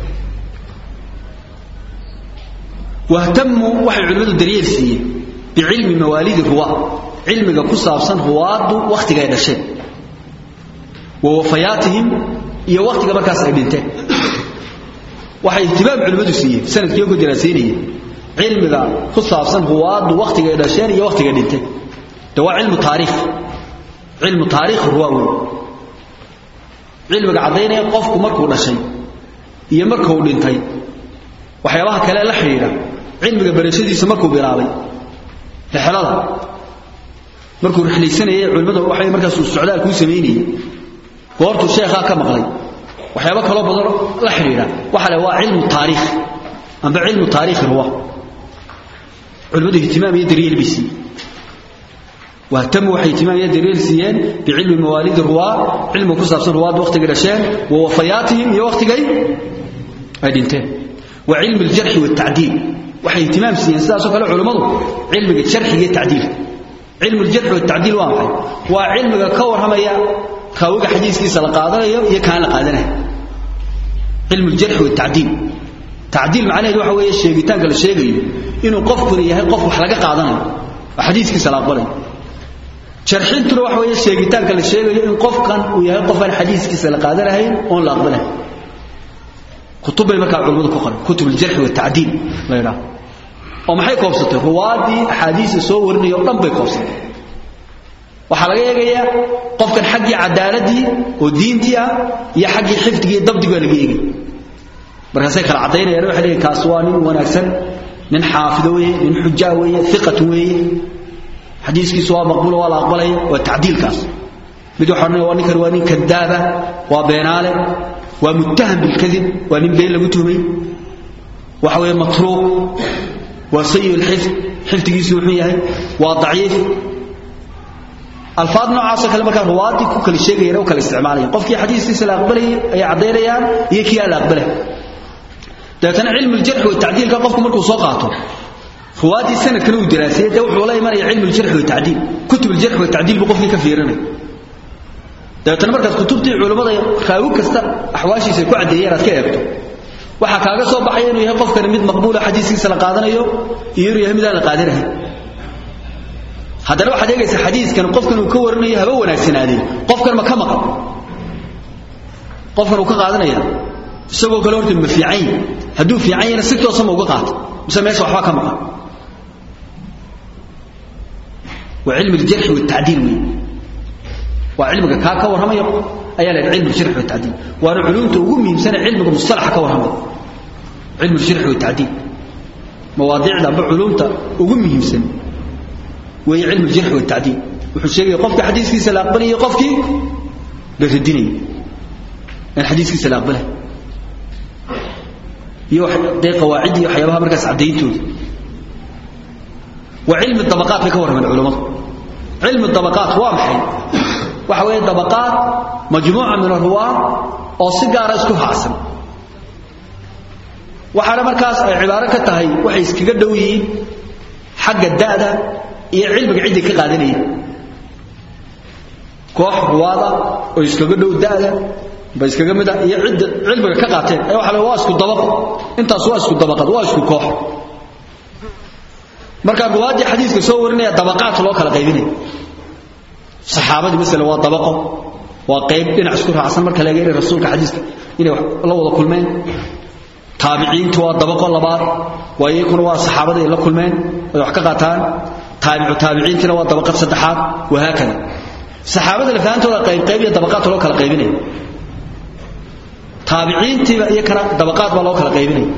واهتموا وحي علماء الدليل سيه بعلم مواليد الرواة علمك كسابسا رواد وقت قاعد الشيء ووفياتهم iyo waqtiga markaas ay dhinteen waxay ihtimaam culimadu siiyeen sanadkii ugu diraasaynayeen cilmiga ku saabsan huwaadu waqtiga ay dhasheen iyo waqtiga dhintay de waa cilmu taariikh cilmu taariikh ruwaawi cilmiga cadaynaya qofku markuu dhashay iyo markuu dhintay waxyaabaha kale la xiriira cilmiga barashadiisa markuu bilaabay rixlada markuu rixlaysanayay culimadu waxay markaas uu socdaal ku sameeyay goortu sheekha ka maqlay waxyaabo kala badan la xiriira waxa la waa cilmu taariikh amba cilmu taariikh ruwa culimadu ihtimaam iyo dariil bisi واهتموا وحي اهتمام يدريل سيان بعلم مواليد الرواة علم كسب صن رواد وقت قرشان ووفياتهم يا وقت جاي أدينتين وعلم الجرح والتعديل وحي اهتمام سيان ساسو كلا علماء علم الجرح والتعديل علم الجرح والتعديل واحد وعلم كور هميا كاوغا حديثكيسا لا قادanayo iyo kaan la qaadanayo ilmu al-jarh wa ta'dil ta'dil macnaheedu waxa weeye sheegitaanka la sheegayo inuu qofku yahay qof wax laga qaadanayo xadiiskiisa la aqbalay jarxintuna waxa weeye sheegitaanka la sheegayo in qofkan uu yahay qof aan xadiiskiisa la qaadanayo oo la aqbalay kutubay marka culimadu ku qoran kutub al-jarh wa ta'dil la yiraahdo oo maxay koobsatay ruwaadi xadiis soo warinayo dhan bay koobsatay waxaa laga eegayaa qofkan xaggii cadaaladii oo diintii ah iyo xaggii xifdigii iyo dabdigi baa laga eegaya markaasay kala caddaynayaan waxay leeyihin kaas waa nin wanaagsan nin xaafido weeye nin xujaa weeye iqat weeye xadiiskiisu waa maqbuula waa la aqbalaya waa tacdiilkaas mid waxaa odhanaya waa ninkan waa nin kadaaba waa beenaale waa muttaham bilkadib waa nin been lagu tuhmay waxa weeye matruuq waa sayi lxifd xifdigiisu wuxuu yahay waa daciif alfaad noocaasoo kale markaa ruwaadii ku kala sheegayeen oo kala isticmaalayeen qofkii xadiiskiisa la aqbalayay ayay caddaynayaan iyo kii aan la aqbalay dabeetana cilmu ljarxi watacdiilka qofku markuu soo qaato ruwaaddii sanadkana uu daraasiyey dee wuxuu la imanaya cilmu ljarxi watacdiil kutub ljarxi watacdiil buu qofkii ka fiirinaya dabeetana markaad kutubtii culummada raawi kasta axwaashiisa ku caddeeyeen aad ka eegto waxaa kaaga soo baxaya inuu yahay qofkani mid maqbuula xadiiskiisa la qaadanayo iyo inuu yahay mid aan la qaadanahay haddana waxaad eegaysaa xadiiskan qofkan uu ka warinayo haba wanaagsanaadeen qofkan ma ka maqan qofkan uu ka qaadanaya isagoo kale horta ma fiican yahi hadduu fiican yahna si toosa ma uga qaato mise meesha waxba ka maqan waa cilmi aljarxi waltacdiil wey waa cilmiga kaa ka warramaya ayaa la cilmu aljarxi waltacdiil waana culuumta ugu muhiimsane cilmiga mustalaxa ka warramaya cilmu aljarxi waltacdiil mawaadiicda amba culuumta ugu muhiimsan weeye cilmu aljarxi waltacdiil wuxuu sheegaya qofka xadiiskiisa la aqbalayay qofkii la radinayay in xadiiskiisa la aqbalay iyo dee qawaacid iyo waxyaabaha markaas caddayntooda waa cilmi dabaqaat bay ka warrameen culammadu cilmi dabaqaat waa maxay waxa weeye dabaqaat majmuuca min arruwaa oo si gaara isku raacsan waxaana markaas ay cibaaro ka tahay waxay iskaga dhow yihiin xagga da'da iyo cilmiga cidday ka qaadanayeen koox ruwaada oo iskaga dhow da'da ba iskaga mid ah iyo cidda cilmiga ka qaateen ee waxa la waa isku dabaqo intaas waa isku dabaqad waa isku koox marka ruwaadii xadiiska soo warinaya dabaqaat loo kala qaybinaya saxaabadii masala waa dabaqo waa qayb dhinac isku raacsan marka laga yiri rasuulka xadiiska inay la wada kulmeen taabiciintu waa dabaqo labaad waa iyakuna waa saxaabadii la kulmeen ay wax ka qaataan taabicu taabiciintina waa dabaqad saddexaad wahaakada saxaabada lafaantooda qayb qayb iyo dabaqaad loo kala qaybinaya taabiciintiiba iyo kana dabaqaad baa loo kala qaybinaya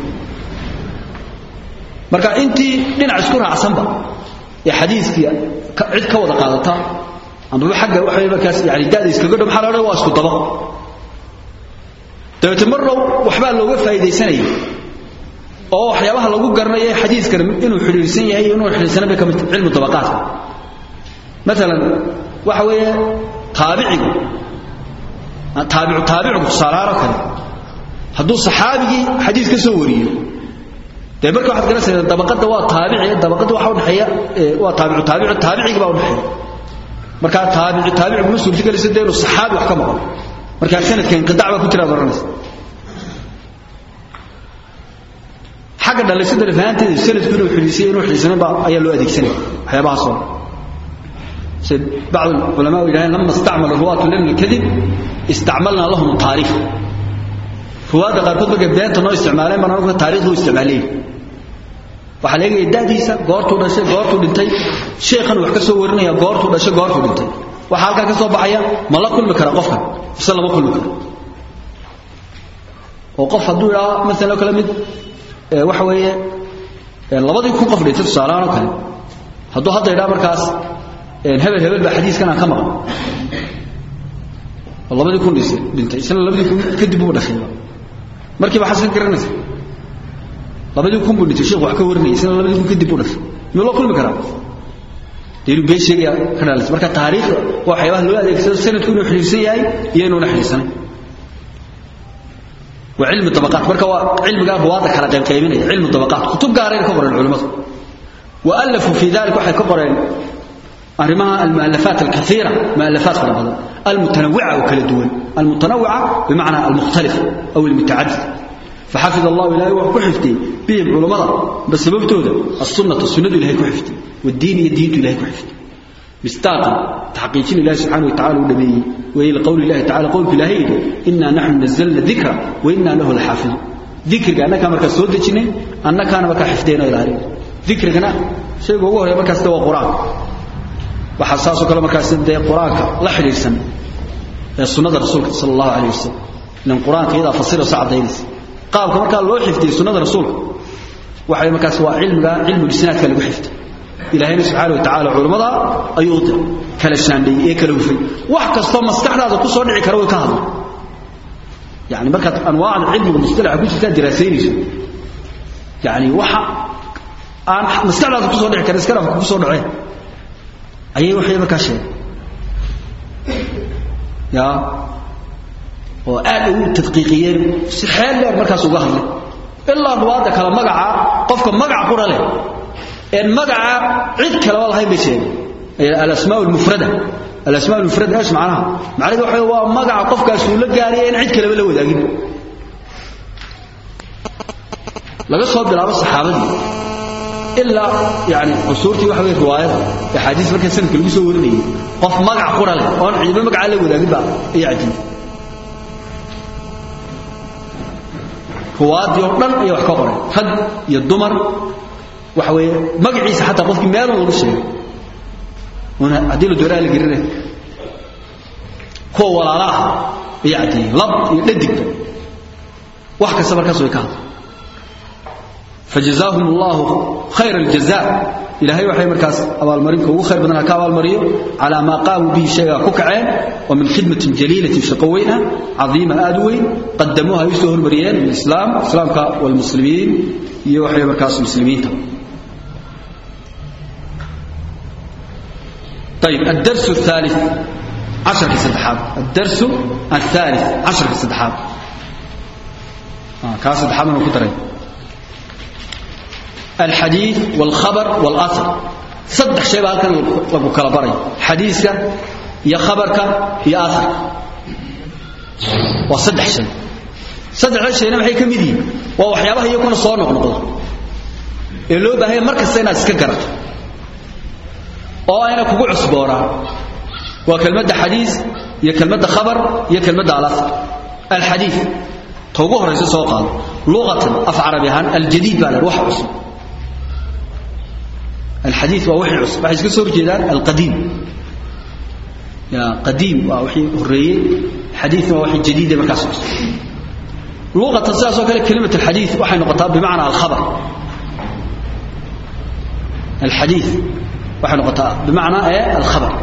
marka intii dhinac isku raacsanba ee xadiiskii cid ka wada qaadata amaba xagga waxa markaas yani da'da iskaga dhow maxaa la odhan waa isku dabaqo dabeete marna waxbaa looga faa'iidaysanaya oo waxyaabaha lagu garanayo xadiiskan inuu xidhiirsan yahay iyo inuu xidhiirsanan bay ka mid cilmu dabaqaadka maalan waxa weeye taabicigu taabicu taabicigu tusaalahaanoo kale hadduu saxaabigii xadiis ka soo wariyo dee marka waxaad garanaysaa dabaqada waa taabici dabaqada waxa udhaxeeya waa taabicu taabicu taabicigi baa udhaxeeya markaa taabici taabicigu ma suurtagelaysa dee inuu saxaabi wax ka maqlo markaa sanadka inqidac baa ku jira ad oranaysa xagga dhalaysada lafahanteeda sanadku inuu xidhiisay inuu xidhiisanan baa ayaa loo adeegsanaya waxyaabahaas oo sida bacd ulama yidhahdeen lama istacmala ruwaatu lana alkadib istacmalnaa lahum taariikh ruwaadda qaarkood markay beenta noo isticmaaleen baan anagu taariikhda u isticmaaleen waxaa la eegaya da'diisa goortuu dhashay goortuu dhintay sheekhan wax ka soo warinaya goortuu dhashay goortuu dhintay waxaa halkaa ka soo baxaya ma la kulmi kara qofkan mise lama kulmi karo oo qof hadduu idhaa maalan oo kale mid waxa weeye labadii kun qof dhintay tusaalahaan oo kale hadduu hadda idhaa markaas hebel hebel baa xadiiskan aan ka maqan oo labadii kun dhintay isna labadii kun kadib buu dhashay markiiba xasan ka garanaysa labadii kun buu dhintay sheekhu wax ka warinayay isna labadii kun kadib buu dhashay miyuu la kulmi karaa dee inuu been sheegaya ka dhalaysa marka taariikhda waa waxyaabaha loo adeegsado sanadku inuu xidhiirsan yahay iyo inuuna xidhiirsanay waa cilmi dabaqaat marka waa cilmigaa ruwaadda kala qaybqaybinaya cilmu dabaqaat kutub gaarayna ka qoreen culimmadu wa allafuu fii dalik waxay ka qoreen arrimaha almu'alafaat alkaiira mu'alafaat fara badan almutanawica oo kala duwan almutanawica bimacnaa almukhtalif aw almutacadid فحفظ الله إلهي وحفظتي بهم علماء بس سببتودا السنة السنة إلهي كحفتي والدين يدين إلهي كحفتي مستاقا تحقيقين الله سبحانه وتعالى والنبي وإلى قول الله تعالى قول في الله إنا نحن نزلنا الذكر وإنا له الحافظ ذكر أنا كما كسود جنين أنا كان بك حفظنا إلى ذكر أنا شيء هو هو بك استوى قرآن waxaa saasoo kale markaas dee qur-aanka la xidhiidhsan ee sunnada rasuulka sala allahu calayh wasalam ilan qur-aanka iyadaa fasirayso caddaynaysa qaabka markaa loo xifdiyey sunnada rasuulka waxay markaas waa cilmiga cilmu isnaadka lagu xifday ilaahayna subxaana wa tacaala culammada ayuu u diray kala shaandheeyey ee kala hufay wax kastoo maskaxdaada ku soo dhici kara way ka hadla yani markaad anwaacda cilmiga mustalaxa ku jirtaa diraasaynayso yani waxa aan maskaxdaada ku soo dhici karin iska dhafka ku soo dhaceen ayay waxay markaa sheegay ya oo aad ugu tadqiiqiyeen si xeel dheer markaas uga hadlay ilaa ruwaadda kale magaca qofka magac qura leh een magaca cid kaleba lahayn bay sheegeen alasmaa almufrada alasmaa almufrada eesh macnaha macnaheedu waxa waa magaca qofkaas uu la gaaraya in cid kaleba la wadaagin laga soo bilaabo saxaabadii ilaa yani cusuurtii waxa wey riwaayada axaadiis marka sanadka lagu soo warinayay qof magac qura leh oon cidiba magacaa la wadaagin ba ay cajiib ruwaadii oo dhan ayay wax ka qoreen rag iyo dumar waxa weeye magaciisa xataa qofkii meelun lagu sheegay una haddii la dooraa la gelinay kuwa walaala ah ayay caddeeyeen lab iyo dhadigba wax kasta markaas way ka hadla فجزاهم الله خير الجزاء إلهي وحي مركز أبال مريم كو خير بدنا كأبال مريم على ما قاموا به شيئا كوكعين ومن خدمة جليلة شقوينة عظيمة آدوي قدموها يسوه المريان الإسلام إسلام والمسلمين يوحي مركز المسلمين طيب الدرس الثالث عشر كسدحاب الدرس الثالث عشر كسدحاب آه كاسدحاب من كترين الحديث والخبر والأثر صدح شيء بقى كان لو كلا بري حديثك يا خبرك يا أثر وصدح شيء صدح شيء ما هي كميدي ووحيابها يكون صور نقطة اللي بقى هي مركز سنة سكرت oo ayna kugu cusbooraan waa kelmadda xadiis iyo kelmadda khabar iyo kelmadda al-athar al-xadiis toogu horeysa soo qaado luqatan af carabi ahaan al-jadiid baa wax cusub الحديث ووحي عصب waxay iska soo horjeedaan القديم يا قديم ووحي هريه حديث ووحي جديد markaas cusub لغة ساسو kale كلمة الحديث waxay noqotaa بمعنى الخبر الحديث waxay noqotaa بمعنى ايه الخبر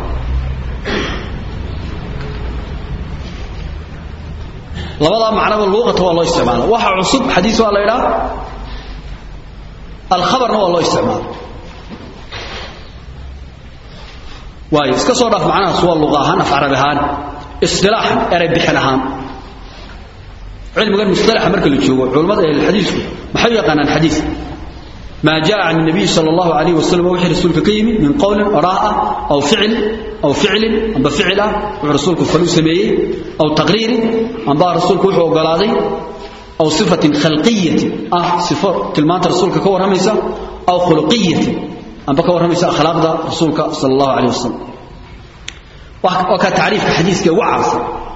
labada macnaba luqata waa loo isticmaala waxa cusub xadiis waa la yiraahdaa الخبرna waa loo isticmaala waayo iska soo dhaaf macnahaas waa luqa ahaan af carabi ahaan istilaaxan eray bixin ahaan cilmigan mustalaxa marka la joogo culimmada ahli xadiisku maxay yaqaanaan xadiis ما جاء عن النبي صلى الله عليه وسلم وحي رسولك كيمي من قول أراء أو فعل أو فعل أم بفعل ورسولك فلو سميه أو تقرير أم با رسولك وحو قلاضي أو صفة خلقية أه صفة كلمات رسولك كور هميسة أو خلقية أم بك ورميس أخلاق دا رسولك صلى الله عليه وسلم وكا تعريف حديثك وعرس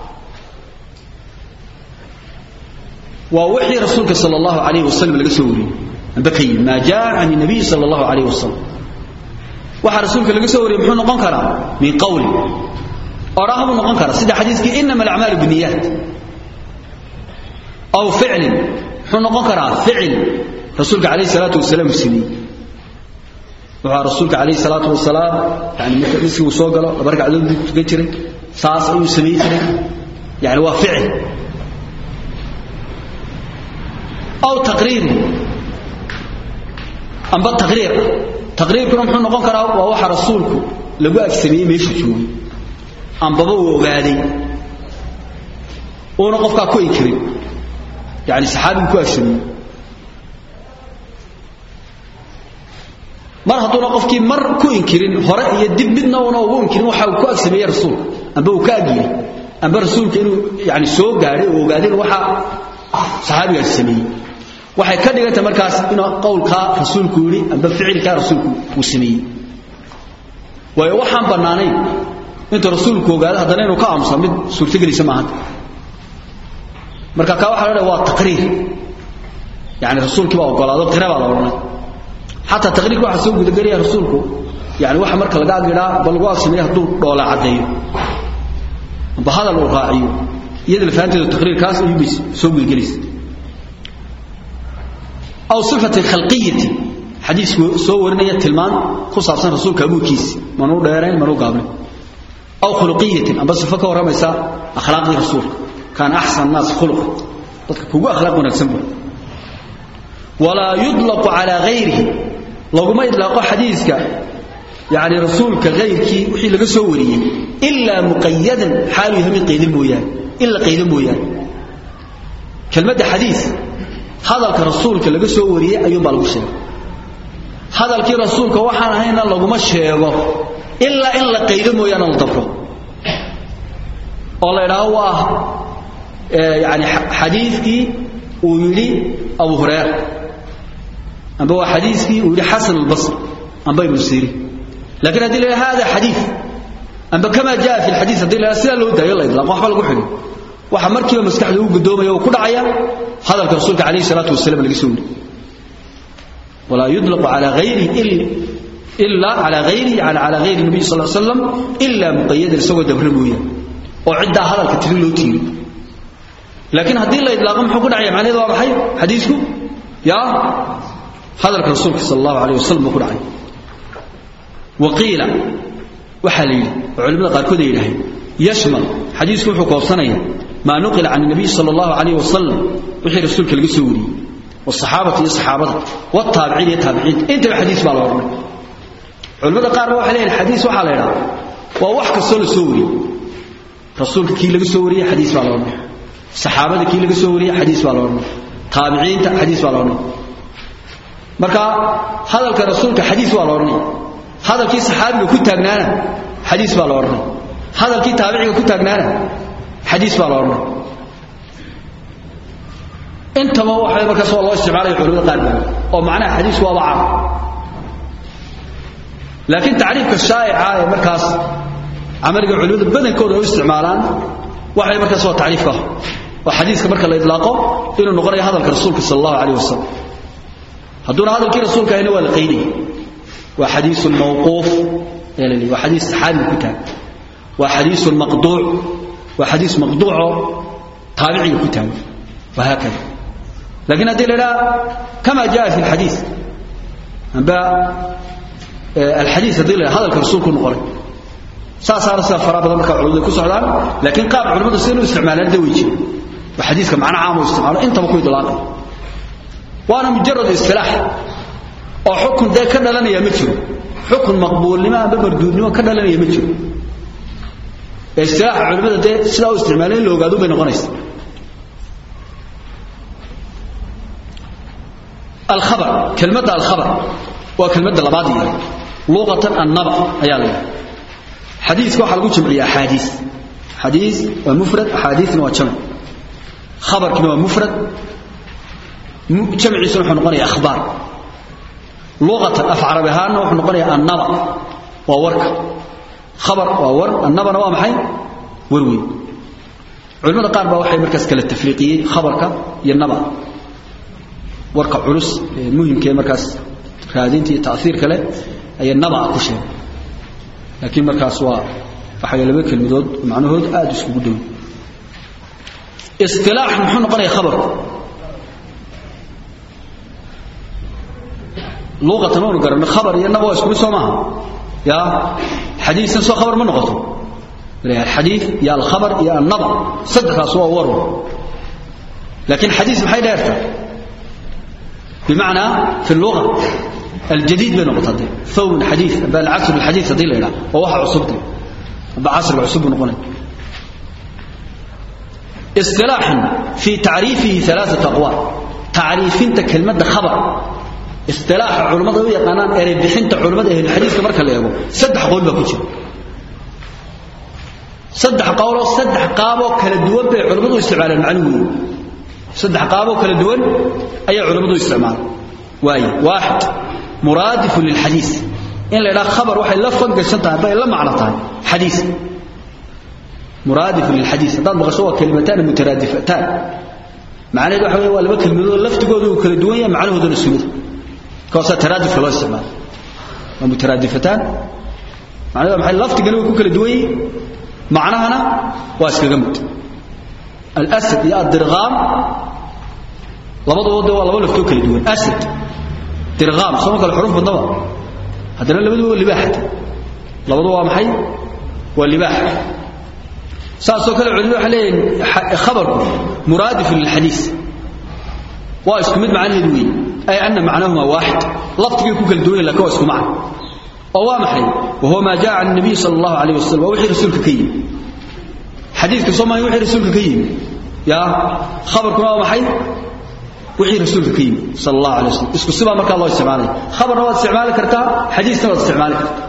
ووحي رسولك صلى الله عليه وسلم لقسوري بكي ما جاء عن النبي صلى الله عليه وسلم وحا رسولك لقسوري محون نقون كرا من قولي أراهم نقون كرا سيدا حديثك إنما الأعمال بالنيات أو فعل محون نقون كرا فعل رسولك عليه الصلاة والسلام السنين wuxuu rasuulka calayhi salaatu wasalaam yani marka dhiskii uu soo galo laba ragcadood buu tukan jiray saas ayuu samayn jiray yani waa ficil aw taqriir amba taqriir taqriirkuna muxuu noqon karaa waa waxa rasuulku lagu agsameeyey meeshu joogay ambaba uu ogaaday uuna qofkaa ku inkirin yani saxaabigu ku agsameeyey mar hadduuna qofkii mar ku inkirin hore iyo dib midna una ugu inkirin waxa uu ku agsameeyey rasuulka amba uu ka agiyey amba rasuulka inuu yani soo gaadhay oo ogaadeen waxa saxaabigaas sameeyey waxay ka dhigantay markaas inuu qowlkaa rasuulku yidhi amba ficilkaa rasuulku uu sameeyey waayo waxaan bannaanayn intuu rasuulku ogaado haddana inuu ka aamusa mid suurtagelisa maahan marka kaa waxa la dhaha waa taqriir yani rasuulkii baa ogolaado qira baa la odhanay حتى تقرير واحد سوق دغريا رسولك yani waxa marka laga agidhaa ba lagu agsameeya hadduu dhoola caddeeyo amba hadal uu raaciyo iyada lafahanteedu taqriirkaas ayuubay soo gudgelaysa aw sifatin khalqiyatin xadiisku soo warinaya tilmaan ku saabsan rasuulka abuurkiisi manuu dheerayn manuu gaabnayn aw khuluqiyatin amba sifo ka warramaysa akhlaaqdii rasuulka kaan axsan naas khuluqa dadka kugu akhlaaq wanaagsan buu walaa yudlaqu calaa hayrihi laguma idlaaqo xadiiska yani rasuulka hayrkii wixii laga soo wariyey ilaa muqayadan xaalu yahay mid qaydan mooyaane in la qaydo mooyaane kelmadda xadiis hadalka rasuulka laga soo wariyey ayuunbaa lagu sheegay hadalkii rasuulka waxaan ahayna laguma sheego ilaa in la qaydo mooyaane la dabro oo la idhaaho waa yani xadiikii uu yidhi abu hurayra amba waa xadiikii uu yidhi xasan albasri amba ibnu sirin lakin haddii la hada xadii amba kama jaa fi lxadii hadii la sidaa loo daayo la idlaaqo waxba lagu xidhin waxa markiiba maskaxda u gudoomaya oo ku dhacaya hadalka rasuulka calayhi salaatu wasalam laga soo wari walaa yudlaqu calaa hayrihi ila calaa hayrihi yani calaa hayri nabiy sal slam ilaa muqayadan isagoo dabra mooyaane oo ciddaa hadalka tiri loo tiiri laakiin haddii la idlaaqo muxuu ku dhacaya macnaheedu waa maxay xadiisku yaa hadalka rasuulka sal allahu alayh wasalam buu ku dhacay waqiila waxaa la yidhi oo culimada qaarkood ay yidhaaheen yashmal xadiisku wuxuu koobsanaya maa nuqila can nabiy sala allahu calayh wasalam wixii rasuulka laga soo wariyey wasaxaabati iyo saxaabada wataabiciin iyo taabiciinta intaba xadiis baa la odhanay culimada qaarna waxay leeyihin xadiis waxaa la yidhaha waa wax kastoo la soo wariyey rasuulka kii laga soo wariyey xadiis baa la odhanay saxaabada kii laga soo wariyey xadiis baa la odhanay taabiciinta xadiis baa la odhanay marka hadalka rasuulka xadiis waa la odhanaya hadalkii saxaabiga ku taagnaana xadiis baa la odhanay hadalkii taabiciga ku taagnaana xadiis baa la odhanay intaba waxay markaas waa loo isticmaalaya culimada qaar baa oo macnaha xadiisku waaba caam laakiin tacriifka shaa'ica ee markaas camaliga culimada badankooda u isticmaalaan waxay markaas waa tacriif ka oo xadiiska marka la idlaaqo inuu noqonayo hadalka rasuulka sala allahu calayh wasalam hadduuna hadalkii rasuulka ahayna waa la qaydaya waa xadiiث mawquuf waa xadiis saxaabiga ku taag waa xadiiث maqduuc waa xadiis maqduuco taabiciga ku taag wahaakada lakin haddii la idhaha kama jaa fi اlxadiiث amba alxadiiث haddii la hadalka rasuulku noqonay saasaana sida fara badan markaa culimada ku socdaan laakiin qaab culimadu sida inu isticmaalaan da way jira waa xadiiska macno caam u isticmaalo intaba ku idlaaqay waana mujarad istilaax oo xukun dee ka dhalanaya ma jiro xukun maqbuulnimo amba marduudnimo ka dhalanaya ma jiro ee istilaaxa culimmada dee sidaa u isticmaala in la ogaado bay noqonaysa alkhabar kelmadda alkhabar waa kelmadda labaad yahay luqatan annaba ayaa la yidhaha xadiiska waxaa lagu jamciya axaadiis xadiis waa mufrad axaadiisna waa jamc khabarkina waa mufrad jamciisuna wuxuu noqonaya akhbaar luqatan af carabi ahaanna wuxuu noqonaya annaba waa warka khabar waa war annabana waa maxay war weyn culimada qaar baa waxay markaas kala tafriiqiyey khabarka iyo naba warka culus ee muhimka ee markaas raadinta iyo taiirka leh ayay naba ku sheegay laakiin markaas waa waxay laba kelmadood macnahood aad iskugu dhow isilaax muxuu noqonaya khabarku luqatan waanu garanay khabar iyo naba waa isku mid soo maaha ya xadiisan soo khabar ma noqoto alxadiid iyo alkhabar iyo annaba saddexdaas waa war laakiin xadiis maxay dheerta bimacnaa fi luga aljadiid bay noqota de thawm alxadiid amba alcasr alxadiid haddii la yidhaha waa waxa cusubte amba casriga cusub buu noqonaya isilaaxan fii tacriifihi alaaat aqwaal tacriifinta kelmadda khabar isilaaxa culammada u yaqaanaan erey bixinta culammada ahlulxadiiska marka la eego saddex qowl baa ku jira saddex qowloo saddex qaaboo kala duwan bay culammadu u isticmaalaan macnuhu saddex qaaboo kala duwan ayaa culammadu u isticmaalaan waaye waaxid muraadifun lilxadiis in la yidhaha khabar waxay la fangashan tahay bay la macno tahay xadiis muraadifun lilxadiis haddaad maqasho waa kalimataan mutaraadifataan macnaheedu waxa weeye waa laba kelmadood laftigoodu uu kala duwan yahay macnahooduna isku mid kaasaa taraadifka loo isticmaala waa mutaraadifataan macnaheedu maxay laftigani way ku kala duwan yihiin macnahana waa iskaga mid alasad iyo addirqaam labaduba de waa laba laftoo kala duwan asad dirqaam sooma kale xuruf badnaba haddana labaduba waa libaaxata labaduba waa maxay waa libaax saasoo kale culimadu waxay leeyihin khabarku muraadifun lilxadiis waa isku mid macnaheedu weeye ay ana macnahuma waaxid laftigay ku kala duwan yahin lakin waa isku macna oo waa maxay wahuwa maa jaa can nabiy sala allahu alayh wasalam waa wixii rasuulka ka yimi xadiidka soo maayo wixii rasuulka ka yimi ya khabarkuna waa maxay wixii rasuulka ka yimi sala allahu alay wasalam isku sibaa markaa loo isticmaalaya khabarna waad isticmaali kartaa xadiisna waad isticmaali kartaa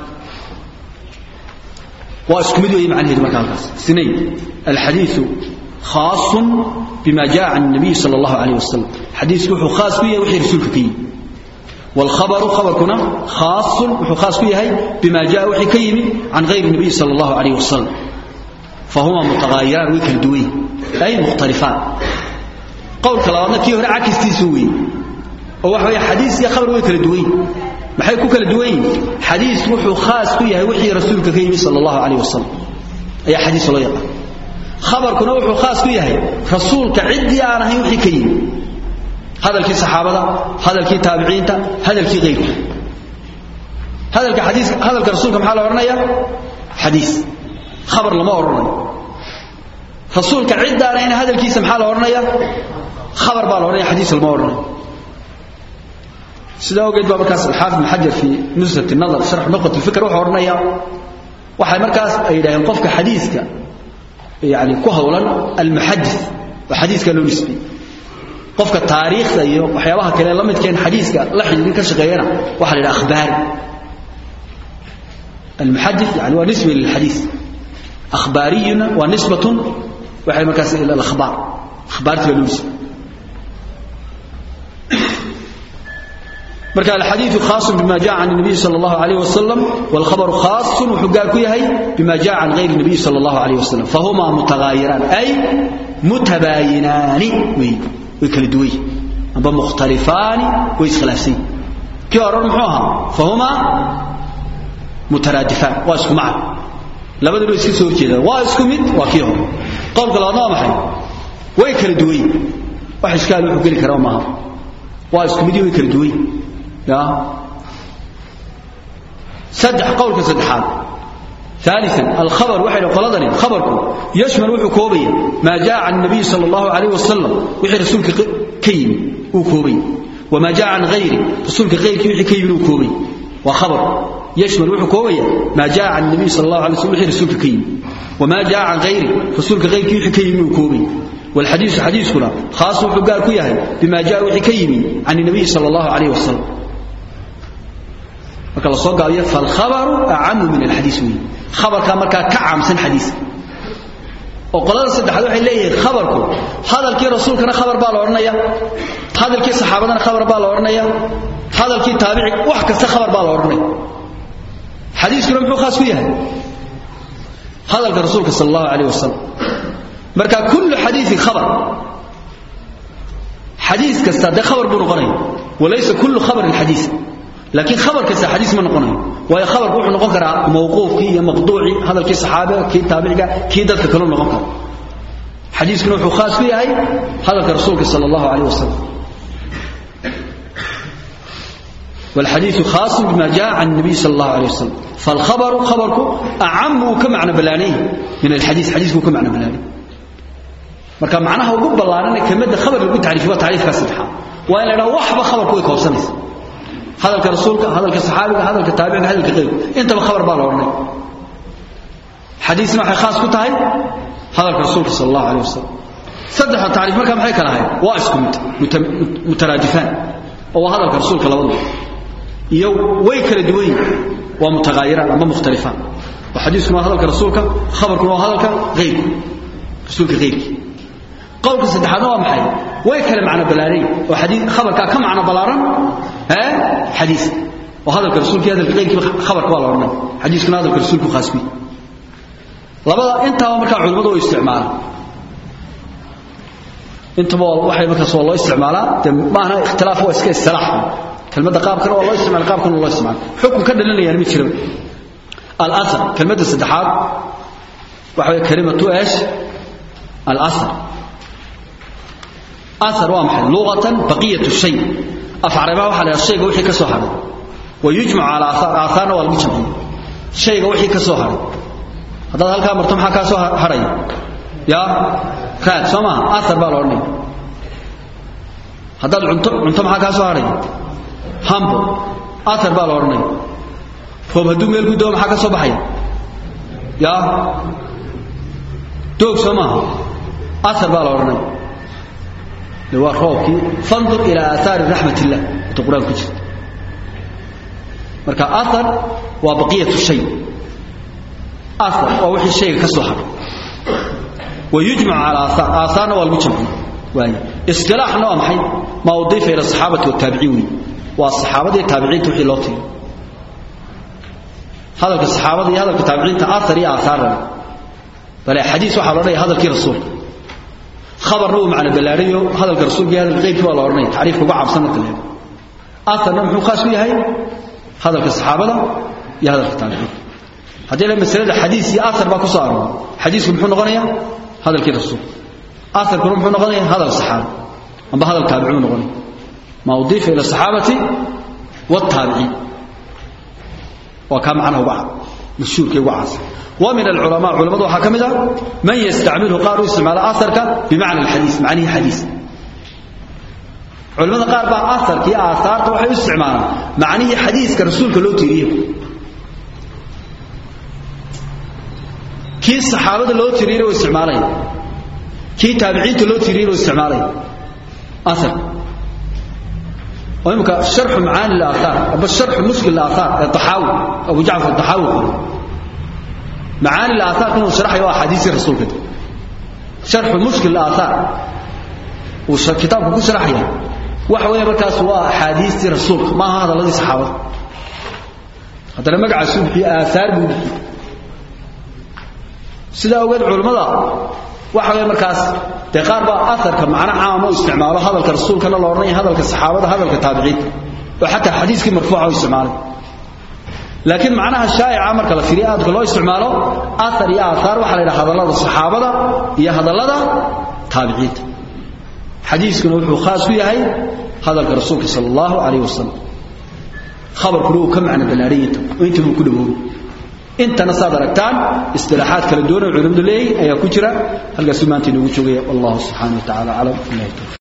waa isku mid weeye macnaheedu marka halkaas isnayn alxadiidu khaasun bima jaa can nabiy sala allahu alayh wasalam xadiisku wuxuu khaas ku yahay wixii rasuulka ka yimi والخبر خبركنا خاص وخاص فيه بما جاء وحي كيمي عن غير النبي صلى الله عليه وسلم فهما متغايران ويكل دوي أي مختلفان قول كلامنا كيه عكس تسوي وهو حديث يا خبر ويكل دوي ما حيكون كل دوي حديث وحو خاص فيه وحي رسولك كيمي صلى الله عليه وسلم أي حديث الله يقع خبركنا وحو خاص فيه رسولك عدي أنا هي وحي كيمي hadalkii saxaabada hadalkii taabiciinta hadalkii keyrka hadalka xadiis hadalka rasuulka maxaa la odhanaya xadiis khabar lama odhanayo rasuulka ciddaanayna hadalkiisa maxaa la odhanaya khabar baa la odhanaya xadiis lama odhanayo sidaa ogeed baa markaas alxaafid ibn xajar fi nusrat nadar sharx nuqat alfikr wuxuu odhanaya waxay markaas ay yidhaaheen qofka xadiiska yani ku hawlan almuxadis oo xadiiska loo nisbiyey qofka taariikhda iyo waxyaabaha kale la midkeen xadiiska la xidhiidhin ka shaqeeyana waxa la yidhaha akhbaari almuxadis yani waa nisba lilxadiis akhbaariyuna waa nisbatun waxay markaas ila alakhbaar akhbaarti baa loo nisbiyey marka alxadiiثu khaaص bima jaء can الnabiy salى اllahu عalيه wasalam wاlkhabaru khaaص wuxuu gaar ku yahay bima jaء can غayr الnabiy salى اllahu عalيه wasalam fahuma mutagaayiraan ay mutabaayinaani wey way kala duwan yihin amba mukhtalifaani way iskhilaafsan yihin kii hore muxuu ahaa fahuma mutaraadifaan waa isku macna labaduba iska soo horjeedaan waa isku mid waa kii hore qowlka labaadna waa maxay way kala duwan yihin wax ishkaal wuxuu geli karaa maaha waa isku mid way kala duwan yihin ya saddex qowlka saddexaad ثالثا الخبر وحي قلدني خبركم يشمل وحي كوبيا ما جاء عن النبي صلى الله عليه وسلم وحي رسولك كيم وكوبي وما جاء عن غيره رسولك غيرك وحي كيم وكوبي وخبر يشمل وحي كوبيا ما جاء عن النبي صلى الله عليه وسلم وحي رسولك كيم وما جاء عن غيره رسولك غيرك وحي كيم وكوبي والحديث حديث كنا خاص وحي قال كيها بما جاء وحي كيم عن النبي صلى الله عليه وسلم marka la soo gaabiyo fal khabaru a'amu min al hadith wi khabarka marka ka caamsan hadith oo qolada saddexaad waxay leeyihiin khabarku hadalkii rasuulkana khabar baa la oranaya hadalkii saxaabadana khabar baa la oranaya hadalkii taabici wax kasta khabar baa la oranaya hadithkuna muxuu khaas ku yahay hadalka rasuulka sallallahu alayhi wasallam marka kullu hadithin khabar hadith kasta da khabar buu noqonaya walaysa kullu khabar al hadith لكن خبر كسا حديث ما نقونه وهي خبر وحو نقون كرا موقوف كي مقطوعي هذا الكي صحابه كي تابعي كي دلك كلهم نقون كرا حديث كنوح خاص فيه هاي هذا كرسولك صلى الله عليه وسلم والحديث خاص بما جاء عن النبي صلى الله عليه وسلم فالخبر خبرك أعم كمعنى بلانيه من الحديث حديثك كمعنى بلانيه marka macnaha ugu ballaaran kamida khabar lagu taariifo taariifka saddexaad waa in la dhaho waxba khabarku way koobsanaysa hadalka rasuulka hadalka saxaabiga hadalka taabiciga hadalka qeyb intaba khabar baa la oranay xadiisna waxay khaas ku tahay hadalka rasuulka sallallahu alayhi wasallam saddex taariif marka maxay kala ahayd waa isku mid mutaraadifaan oo hadalka rasuulka labadaba iyo way kala duwan waa mutagaayiraan ama mukhtalifaan wa xadiiskuna waa hadalka rasuulka khabarkuna waa hadalka qeybka rasuulka qeybki qowlka saddexaadna waa maxay way kala macno balaaran oo xadiis khabarka ka macno balaaran ee xadiis oo hadalka rasuulka hadalka qeybki khabarka waa la oranay xadiiskuna hadalka rasuulku khaas bi labada intaaba marka culimadu way isticmaalaan intaba waxay markaas waa loo isticmaalaa de maahna ikhtilaaf waa iska istilaax kelmadda qaabkana waa loo isticmaal qaabkana loo isticmaal xukun ka dhalinayaan ma jiro al-athar kelmadda saddexaad waxa way kalimatu eesh al-athar athar waa maxay lughatan baqiyatu shay af carabaha waxa la yidhaha shayga wixii ka soo hadhay wa yujmacu ala athar aathaarna waa lagu jamciya shayga wixii ka soo hadhay haddaad halkaa marto maxaa kaa soo hadhaya yaa raad soo maaha athar baa la odhanaya haddaad cunto cunto maxaa kaa soo hadhaya hambo athar baa la odhanaya roob hadduu meel ku dao maxaa ka soo baxaya yaa doog soo maaha athar baa la odhanaya de waa roobkii fandur ilaa aathaari raxmat illah inta qur-aan ku jirta marka athar waa baqiyatu shay athar waa wixii shayga ka soo hadhay wa yujmacu cala aathaar aathaarna waa lagu jamciya waaye istilaaxna waa maxay maa udiifa ila asaxaabati waataabiciin wey waa saxaabada iyo taabiciinta wixii loo tiriyo hadalka saxaabada iyo hadalka taabiciinta athar iyo aathaarna bale xadiis waxaa loo dhaya hadalkii rasuulka khabarna uu macno ballaariyo hadalka rasuulka iyo hadalka qeybkii waa la odhanaya tacriifka uga cabsan marka la eego aatharna muxuu khaas u yahay hadalka saxaabada iyo hadalka taabiciinta haddii la masalada xadiis iyo athar baa ku soo arooray xadiisku muxuu noqonayaa hadalkii rasuulka atharkuna muxuu noqonaya hadal saxaabi amba hadal taabicuu noqonaya maa udiifa ila asaxaabati wataabiciin waa kaa macnaha uga mashhuurka uga caasa wa min alculamaa culamadu waxaa ka mid ah man yastacmilu qaar u isticmaala aharka bimacna alxadiis macnihi xadiis culamada qaar baa aharka iyo aahaarta waxay u isticmaalaan macnihii xadiiska rasuulka loo tiiriyo kii saxaabada loo tiriyey oo isticmaalay kii taabiciinta loo tiriyey oo isticmaalay athar oo imka sharxu macaani al-athar aba sharxu mushkil al-athar ee taxaawi abu jacfar taxaawi qoro macaani al-athar kan uu sharaxayo waa xadiisi rasuulka sharxu mushkil al-athar uu kitaabku ku sharaxaya waxa weeye markaas waa axaadiistii rasuulka ma aha hadalladii saxaabada haddana magacaasuu bixiye aathaar buu bixiye sidaa ogeed culimmada waxa weeye markaas dee qaar baa aharka macno caama u isticmaalo hadalka rasuulkana la odhanaya hadalka saxaabada hadalka taabiciinta oo xataa xadiiskii marfuuca u isticmaalay laakiin macnaha shaa'ica marka la firiyo aadka loo isticmaalo athar iyo aathaar waxaa la yidhaha hadallada saxaabada iyo hadallada taabiciinta xadiiskuna wuxuu khaas ku yahay hadalka rasuulka sala allahu calayh wasalam khabarkuna uu ka macno ballaariyinta oo inta buu ku dhawoobay intana saad aragtaan istilaaxaad kala duwan oo culimadu leeyahay ayaa ku jira halkaasuu maanta inoogu joogaya wallahu subxaana wa tacala aclam ilahi tawfiq